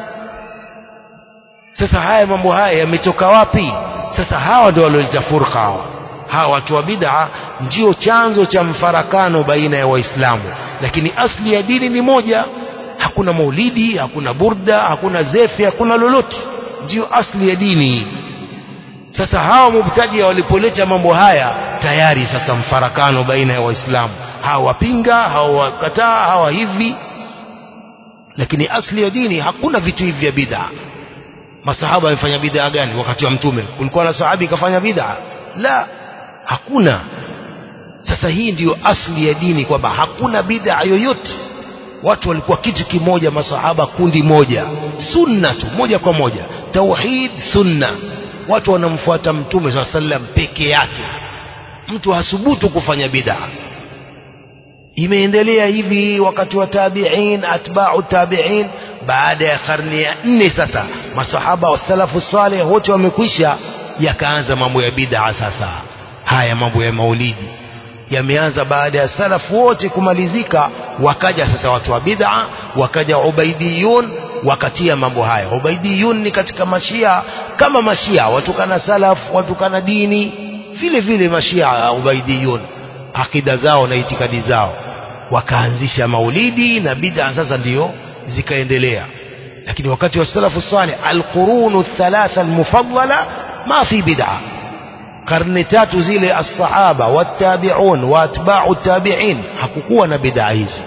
sasa haya mambo haya yametoka wapi sasa hawa ndio walioleta furqa hawa hawa watu wa bid'a ndio chanzo cha mfarakano baina ya waislamu lakini asli ya dini ni moja hakuna maulidi hakuna burda hakuna zefi hakuna lolote ndio asli ya dini sasa hawa mubtadia walipoleta mambo haya tayari sasa mfarakano baina ya waislamu hawa wapinga hawa wakataa hawa hivi lakini asli ya dini hakuna vitu hivi vya bid'a masahaba wamefanya bid'a gani wakati wa mtume kulikuwa na sahabi kafanya bid'a la hakuna sasa hii ndiyo asli ya dini kwamba hakuna bid'a yoyote watu walikuwa kitu kimoja masahaba kundi moja sunna tu moja kwa moja tauhid sunna watu wanamfuata mtume saa sallam peke yake mtu hasubutu kufanya bid'a imeendelea hivi wakati wa tabi'in atba'u tabi'in baada ya karne ya nne sasa masahaba wa salafu saleh wote wamekwisha yakaanza mambo ya bid'a sasa haya mambo ya maulidi yameanza baada ya salafu wote kumalizika wakaja sasa watu wa bid'a wakaja ubaidiyun wakatia mambo haya ubaidiyun ni katika mashia kama mashia watukana salaf watukana dini vile vile mashia ubaidiyun akida zao na itikadi zao wakaanzisha maulidi na bid'a sasa ndiyo zikaendelea lakini wakati wa salafu salih alqurunu thalatha almufaddala ma fi bid'a karne tatu zile as-sahaba wattabi'un wa atba'u tabi'in hakukuwa na bid'a hizi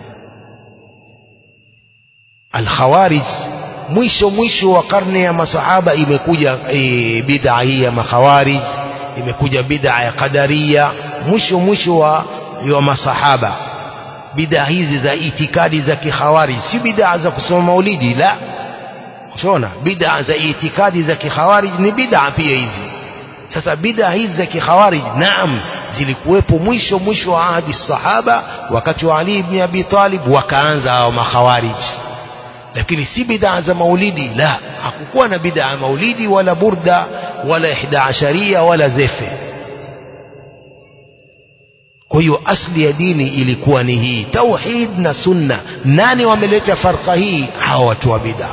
al-khawarij mwisho mwisho wa karne ya masahaba imekuja e, bid'a hii ya makhawarij imekuja bid'a ya qadariya mwisho mwisho wa wa masahaba bid'a hizi za itikadi za kihawari si bid'a za kusoma maulidi la unaona bid'a za itikadi za kihawari ni bid'a pia hizi sasa bid'a hizi za kikhawarij naam zilikuwepo mwisho mwisho wa ahadi sahaba wakati wa Ali ibn Abi Talib wakaanza hao makhawarij lakini si bid'a za maulidi la hakukuwa na bid'a ya maulidi wala burda wala ihda asharia wala zefe kwa hiyo asli ya dini ilikuwa ni hii tauhid na sunna nani wameleta farqa hii hawa watu wa bid'a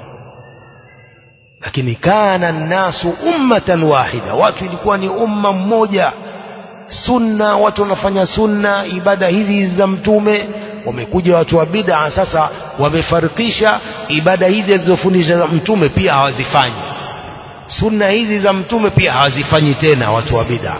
lakini kana nnasu ummatan wahida watu ilikuwa ni umma mmoja sunna watu wanafanya sunna ibada hizi za mtume wamekuja watu wa bid'a sasa wamefarikisha ibada hizi alizofundisha mtume pia hawazifanyi sunna hizi za mtume pia hawazifanyi tena watu wa bid'a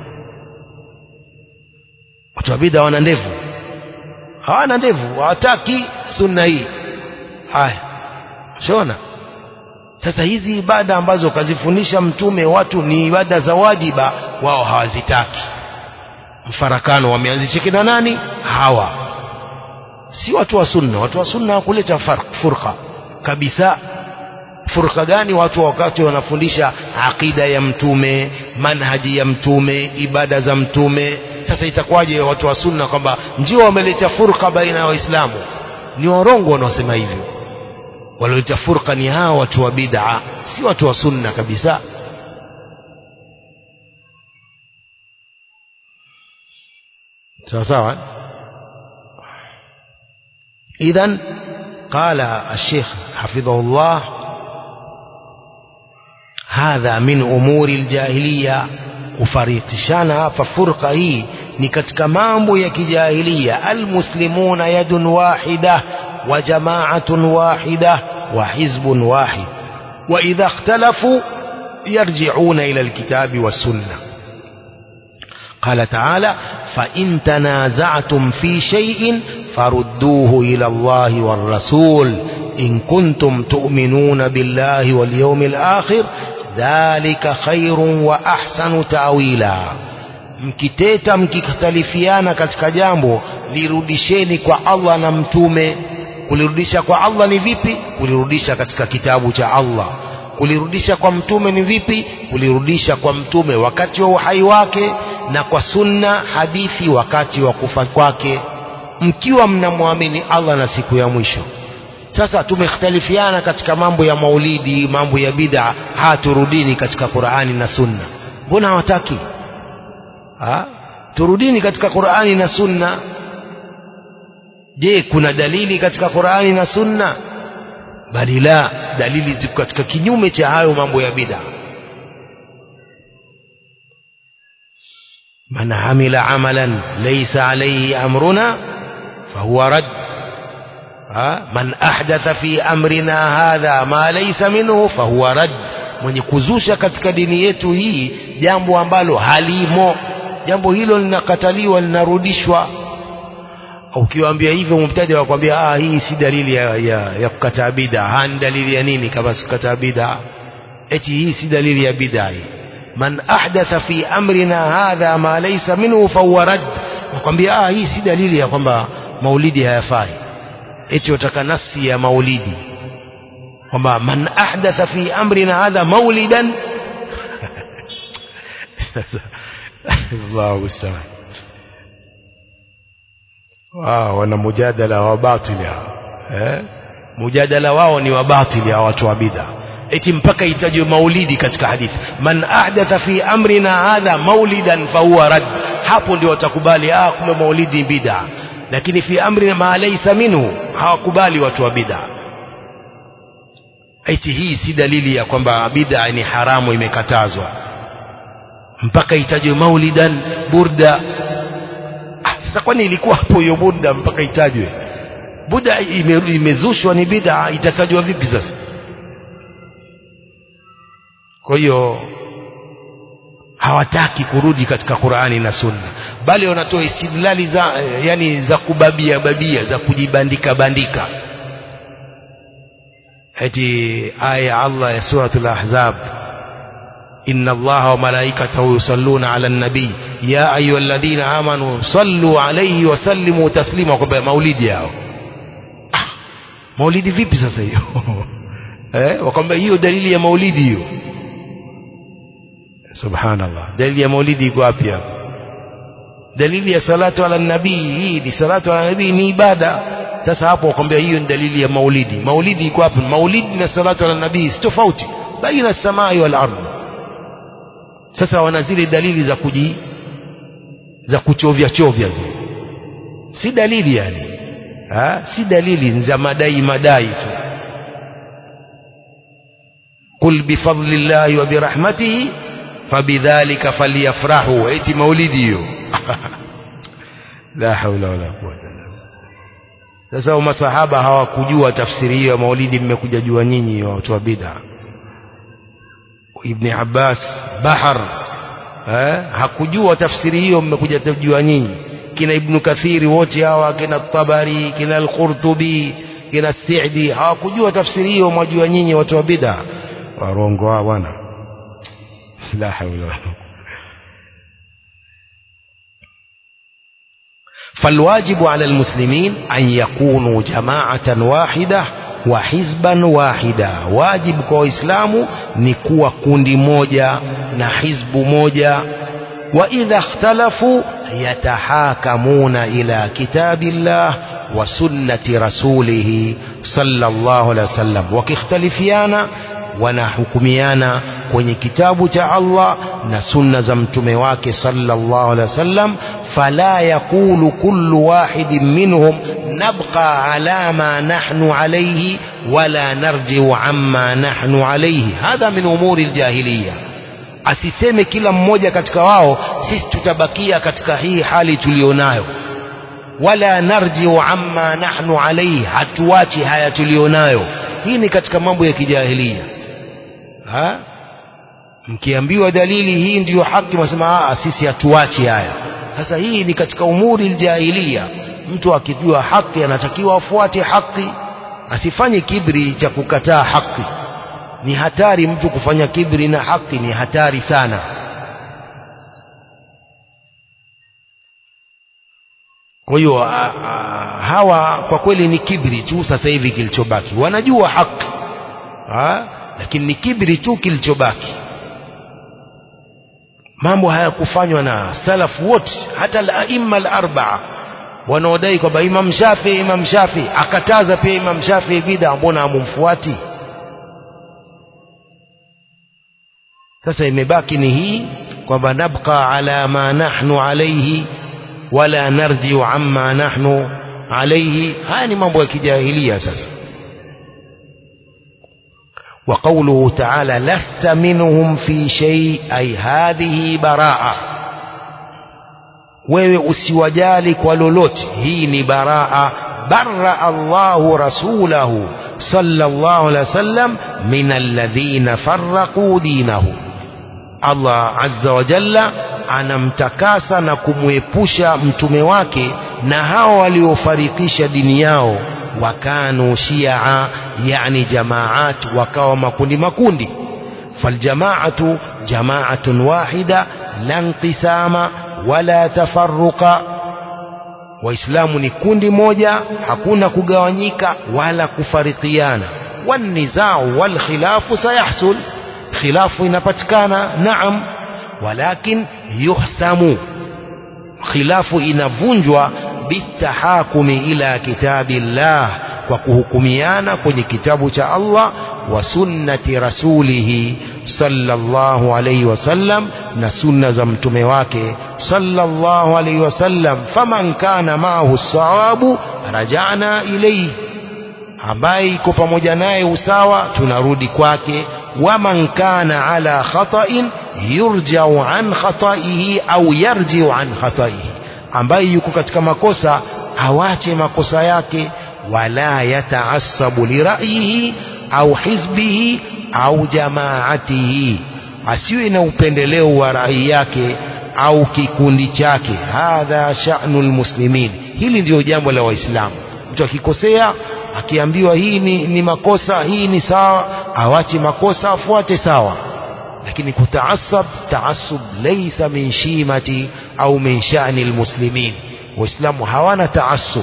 watu wa bid'a wana ndevu hawana ndevu hawataki sunna hii haya shona sasa hizi ibada ambazo kazifundisha mtume watu ni ibada za wajiba wao hawazitaki mfarakano wameanzisha kina nani hawa si watu wa sunna watu wa sunna hawakuleta furqa kabisa furqa gani watu wakati wanafundisha aqida ya mtume manhaji ya mtume ibada za mtume sasa itakuwaje watu wa sunna kwamba ndio wameleta furqa baina ya waislamu ni warongo wanaosema hivyo walioleta furqa ni hawa watu wa bid'a si watu wa sunna kabisa sawa sawa idhan qala الشيخ حفظه الله hadha min umuri aljahiliya kufarikishana hapa furqa hii ni katika mambo ya kijahilia almuslimuna yadun wahida wa jama'atun wahida wa hizbun wahid wa idha ikhtalafu yarji'una ila alkitabi was-sunnah قال تعالى فإن تنازعتم في شيء فردوه إلى الله والرسول إن كنتم تؤمنون بالله واليوم الآخر ذلك خير وأحسن تأويلا mkiteta mkikhtalifiana katika jambo lirudisheni kwa Allah na mtume kulirudisha kwa Allah ni vipi kulirudisha katika kitabu cha Allah kulirudisha kwa mtume ni vipi kulirudisha kwa mtume wakati wa uhai wake na kwa sunna hadithi wakati wa kufa kwake mkiwa mnamwamini Allah na siku ya mwisho sasa tumekhtalifiana katika mambo ya maulidi mambo ya bid'a haturudini katika Qur'ani na sunna mbona hawataki ha? turudini katika Qur'ani na sunna je kuna dalili katika Qur'ani na sunna bali la dalili ziko katika kinyume cha hayo mambo ya bid'a man amila amalan laysa alayhi amruna fahuwa rad man ahdatha fi amrina hadha ma laysa minhu fahuwa rad mwenye kuzusha katika dini yetu hii jambo ambalo halimo jambo hilo linakataliwa linarudishwa ukiwaambia hivyo mubtadi wakwambia ah hii si dalili ya, ya, ya kukataa bid'a ni dalili ya nini kama sikukataa bid'a eti hii si dalili ya bid'a hii man ahdatha fi amrina hadha ma laysa minhu fahuwa rad wakwambia ah hii si dalili ya kwamba maulidi hayafai eti wataka nasi ya maulidi kwamba man ahdatha fi amrina hadha maulidan Allahu musta'an wao wana mujadala wa batili eh mujadala wao ni wa batili ya watu wa bid'a eti mpaka itajwe maulidi katika hadithi man ahdatha fi amrina hadha maulidan fahuwa rad hapo ndio watakubali ah kumbe maulidi bid'a lakini fi amri ma laysa minhu hawakubali watu wa bid'a eti hii si dalili ya kwamba bid'a ni haramu imekatazwa mpaka itajwe maulidan burda ah, sasa kwani ilikuwa hapo hiyo burda mpaka itajwe burda ime, imezushwa ni bid'a itatajwa vipi sasa kwa hiyo hawataki kurudi katika Qur'ani na Sunna bali wanatoa istidlali za yani za kubabia babia za kujibandika bandika eti aya Allah ya suratul ahzab inna allaha wa malaikatahu yusalluna ala nabii ya ayuha alladhina amanu sallu alayhi wa sallimu taslima kwamba maulidi yao ah, maulidi vipi sasa hiyo eh wakwambia hiyo dalili ya maulidi hiyo subhanallah dalili ya maulidi iko wapi hapo dalili ya salatu ala nabii hii ni salatu ala nabii ni ibada sasa hapo wakwambia hiyo ni dalili ya maulidi maulidi iko wapi maulidi na salatu ala nabii si tofauti baina samai wal ardh sasa wana zile dalili za kuji za kuchovya chovya zile si dalili yani ha? si dalili za madai madai tu qul bifadlillahi wa birahmatihi fabidhalika falyafrahu eti maulidi hiyo la haula wala quwwata illa sasa masahaba hawakujua tafsiri hiyo ya maulidi mmekuja jua nyinyi watu wa bid'a ibn Abbas bahar eh, hakujua tafsiri hiyo mmekuja kujua nyinyi kina ibn Kathiri wote hawa kina Tabari kina al-Qurtubi kina Sa'di hawakujua tafsiri hiyo mwajua nyinyi watu wa bid'a warongo hao bwana la haula wala فالواجب على المسلمين أن يكونوا جماعة واحدة وحزبا واحدا واجب kwa waislamu ni kuwa kundi moja na hizbu moja واذا اختلفوا يتحاكمون الى كتاب الله وسنه رسوله صلى الله عليه وسلم wakikhtalifiana wanahukumiana kwenye kitabu cha Allah na sunna za mtume wake sallallahu alaihi wasallam fala yaqulu kullu wahidin minhum nabqa ala ma nahnu alayhi wala narji'u amma nahnu alayhi hadha min umuri aljahiliya asiseme kila mmoja katika wao sisi tutabakia katika hii hali tulionayo wala narji'u amma nahnu alayhi hatuachi haya tulionayo hii ni katika mambo ya kijahilia ha mkiambiwa dalili hii ndiyo haki mnasema sisi hatuachi haya sasa hii ni katika umuri aljahiliya mtu akijua haki anatakiwa afuate haki asifanye kibri cha kukataa haki ni hatari mtu kufanya kibri na haki ni hatari sana kwa hiyo hawa kwa kweli ni kibri tu sasa hivi kilichobaki wanajua haki ha? lakini ni kibri tu kilichobaki mambo hayakufanywa na salafu wote hata al-aimma al-arba'a wanaodai kwamba Imam Shafi Imam Shafi akataza pia Imam Shafi bid'a mbona amumfuati sasa imebaki ni hii kwamba nabqa ala ma nahnu alayhi wala narji'u amma nahnu alayhi haya ni mambo ya kijahilia sasa وقوله تعالى لست منهم في شيء أي هذه براءة wewe usiwajali kwa lolote hii ni baraa barra Allahu rasulahu sallallahu alaihi wasallam min alladhina farraqu dinahu Allah azza wa jalla anamtakasa na kumwepusha mtume wake na hao waliofarikisha dini yao wakanu shia yani jamaat wakawa makundi makundi faljamaatu jamaatun wahida la inqisama wala tafarruqa waislamu ni kundi moja hakuna kugawanyika wala kufarikiana wanizau walkhilafu sayahsul khilafu inapatikana naam walakin yuhsamu khilafu inavunjwa bitahakumi ila kitabillah kwa kuhukumiana kwenye kitabu cha Allah wa sunnati rasulihi sallallahu alayhi wasallam na sunna za mtume wake sallallahu alayhi wasallam faman kana maahu sawabu rajana ilayhi ambaye iko pamoja naye usawa tunarudi kwake waman kana ala khata'in yurja'u an khata'ihi au yarji'u an khata'ihi ambaye yuko katika makosa awache makosa yake wala yataassabu lira'yihi au hizbihi au jamaatihi asiwe na upendeleo wa rai yake au kikundi chake hadha sha'nu almuslimin hili ndio jambo la waislamu mtu akikosea akiambiwa hii ni, ni makosa hii ni sawa awache makosa afuate sawa lakini kutaasab taasub laysa min shimati au min sha'ni almuslimin waislamu hawana taasub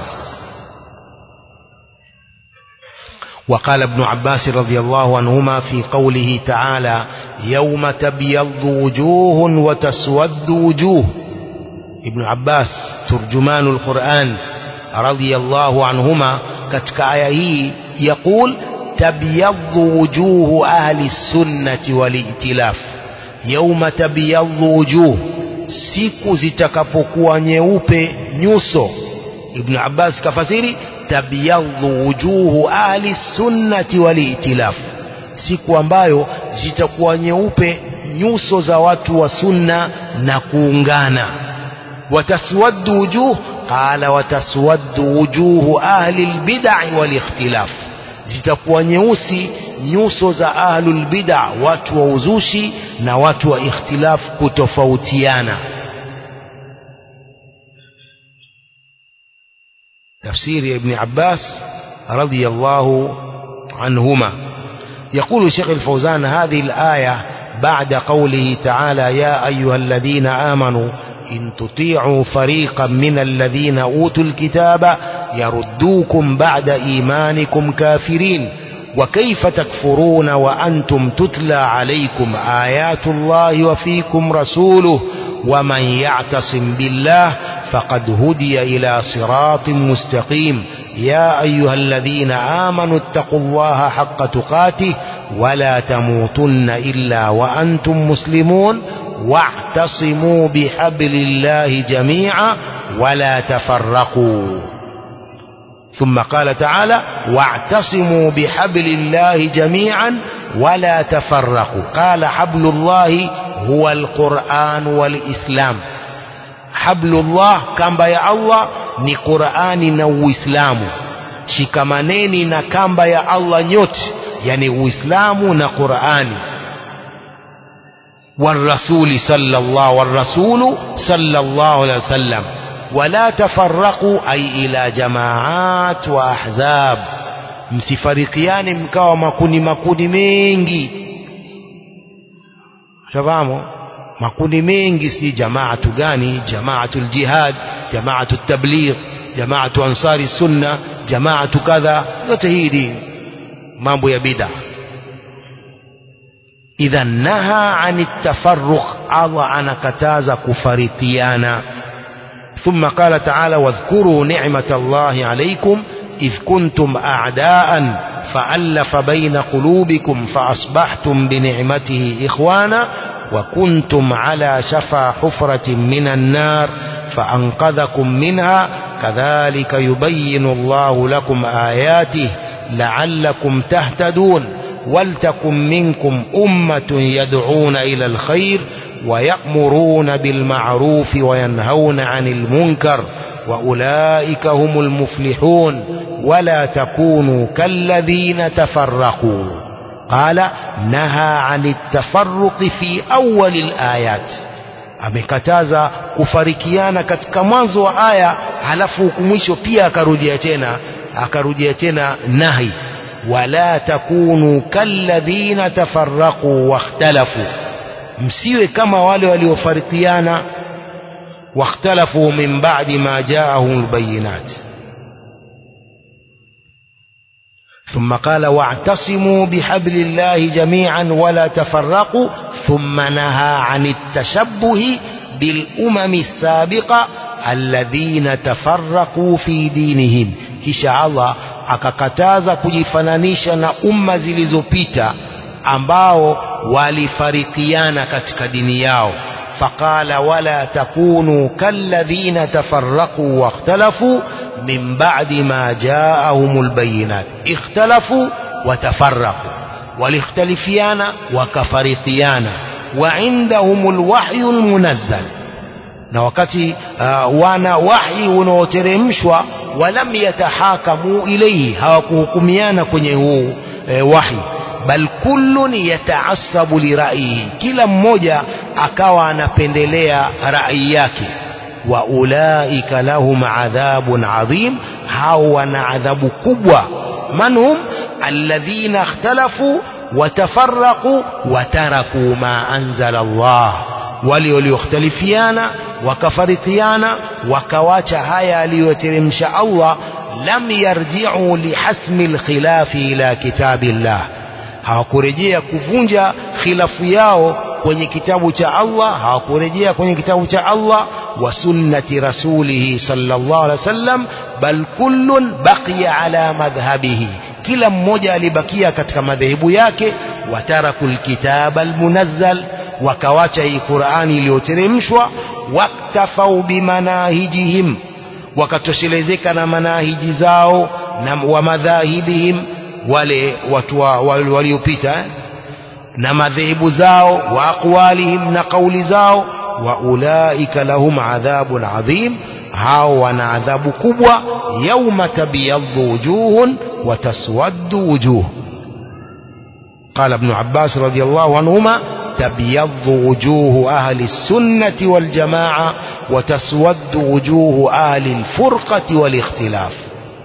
وقال ابن عباس رضي الله عنهما في قوله تعالى يوم تبيض وجوه وتسود وجوه ابن عباس ترجمان القرآن رضي الله عنهما كتك آيه يقول تبيض وجوه أهل السنة والائتلاف يوم تبيض وجوه siku zitakapokuwa nyeupe nyuso ibn abbas kafasiri tabyadhu wujuhu ahli sunnati waliitilaf siku ambayo zitakuwa nyeupe nyuso za watu wa sunna na kuungana wataswaddu wujuh qala wataswaddu wujuhu ahli albid'i walikhtilaf zitakuwa nyeusi nyuso za ahlul bid'a watu wa uzushi na watu wa ikhtilaf kutofautiana تفسير ابن عباس رضي الله عنهما يقول الشيخ الفوزان هذه الآية بعد قوله تعالى يا أيها الذين آمنوا إن تطيعوا فريقا من الذين أوتوا الكتاب يردوكم بعد إيمانكم كافرين وكيف تكفرون وأنتم تتلى عليكم آيات الله وفيكم رسوله ومن يعتصم بالله فقد هدي إلى صراط مستقيم يا أيها الذين آمنوا اتقوا الله حق تقاته ولا تموتن إلا وأنتم مسلمون واعتصموا بحبل الله جميعا ولا تفرقوا ثم قال تعالى واعتصموا بحبل الله جميعا ولا تفرقوا قال حبل الله هو القرآن والإسلام hablullah kamba ya Allah ni Qur'ani na Uislamu shikamaneni na kamba ya Allah nyote yani Uislamu na Qur'ani والرسول صلى الله والرسول صلى الله عليه وسلم ولا تفرقوا أي إلى جماعات وأحزاب msifarikiane mkawa makundi makundi mengi shafahamu makundi mengi si jamaatu gani jamaatu ljihad jamaatu tabligh jamaatu ansari sunna jamaatu kadha yote hii ni mambo ya bid'a idha naha ani tafarruq Allah anakataza kufarikiana ثم قال تعالى واذكروا نعمة الله عليكم إذ كنتم أعداء فألف بين قلوبكم فأصبحتم بنعمته إخوانا وكنتم على شفا حفرة من النار فأنقذكم منها كذلك يبين الله لكم آياته لعلكم تهتدون ولتكن منكم أمة يدعون إلى الخير ويأمرون بالمعروف وينهون عن المنكر وأولئك هم المفلحون ولا تكونوا كالذين تفرقوا قال نهى عن التفرق في أول الآيات amekataza kufarikiana katika mwanzo wa aya halafu huku mwisho pia akarudia tena akarudia tena nahi wala takunu kalladhina tafarraqu wakhtalafu msiwe kama wale waliofarikiana wakhtalafu min ba'di ma ja'ahum albayinat ثم قال واعتصموا بحبل الله جميعا ولا تفرقوا ثم نهى عن التشبه بالأمم السابقة الذين تفرقوا في دينهم kisha Allah akakataza kujifananisha na umma zilizopita ambao walifarikiana katika dini yao faqala wala takunu kalladhina tafarraqu wakhtalafu min ba'di ma ja'ahumul bayinat ikhtalafu watafarraqu walikhtalifiana wakafarikiana wa indahumul wahyul munazzal na wakati uh, wana wahi unaoteremshwa walam yatahakamu ilayhi hawakuhukumiana kwenye huu e, wahi bal kullun yataassabu liraihi kila mmoja akawa anapendelea rai yake wa ulaika lahum adhabun adhim hao wana adhabu kubwa manhum alladhina ikhtalafu watafaraqu wataraku ma anzala Allah wale waliokhtalifiana wakafarikiana wakawacha haya aliyoteremsha Allah lam yarji'u lihasmi alkhilafi ila kitabillah hawakurejea kuvunja khilafu yao kwenye kitabu cha Allah hawakurejea kwenye kitabu cha Allah wa sunnati rasulihi sallallahu alaihi wasallam bal kullun baqiya ala madhhabihi kila mmoja alibakia katika madhehebu yake wataraku alkitaba almunazzal wakawacha hii Qur'ani iliyoteremshwa waktafau bimanahijihim wakatoshelezeka na manahiji zao na wa madhahibihim wale watu waliopita eh? na madhehebu zao wa aqwalihim na kauli zao wa ulaika lahum adhabun adhim hao wana adhabu kubwa yauma tabyaddu wujuhun wa taswaddu wujuh قال ابن عباس رضي الله عنهما تبيض وجوه أهل السنة والجماعة وتسود وجوه أهل الفرقة والاختلاف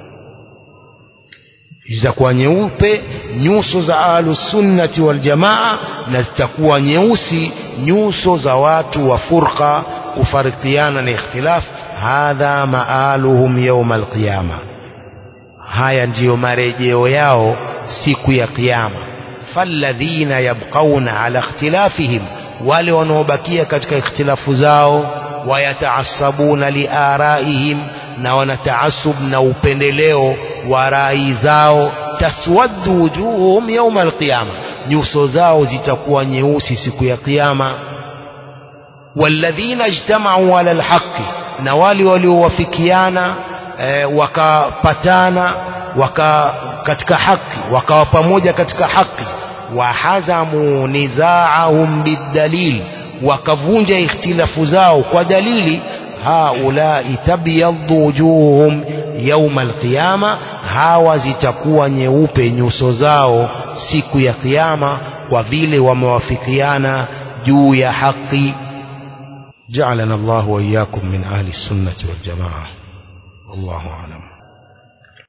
zitakuwa nyeupe nyuso za ahlusunnati waljamaa na zitakuwa nyeusi nyuso za watu wa furqa kufarikiana na ikhtilaf hadha maaluhum yauma alqiyama haya ndiyo marejeo yao siku ya kiyama falladhina yabqauna ala ikhtilafihim wale wanaobakia katika ikhtilafu zao wayataasabuna liaraihim na wanataasub na upendeleo wa rai zao taswaddu wujuhum yauma alqiyama nyuso zao zitakuwa nyeusi siku ya kiyama walladhina ijtamau ala alhaqi na wale waliowafikiana e, wakapatana waka katika haki wakawa pamoja katika haki wahazamu nizaahum bidalil wakavunja ikhtilafu zao kwa dalili haulai tabyaddu wujuhum yauma alqiyama hawa zitakuwa nyeupe nyuso zao siku ya kiyama kwa vile wamewafikiana juu ya haki جعلنا الله وإياكم من أهل السنة والجماعة والله أعلم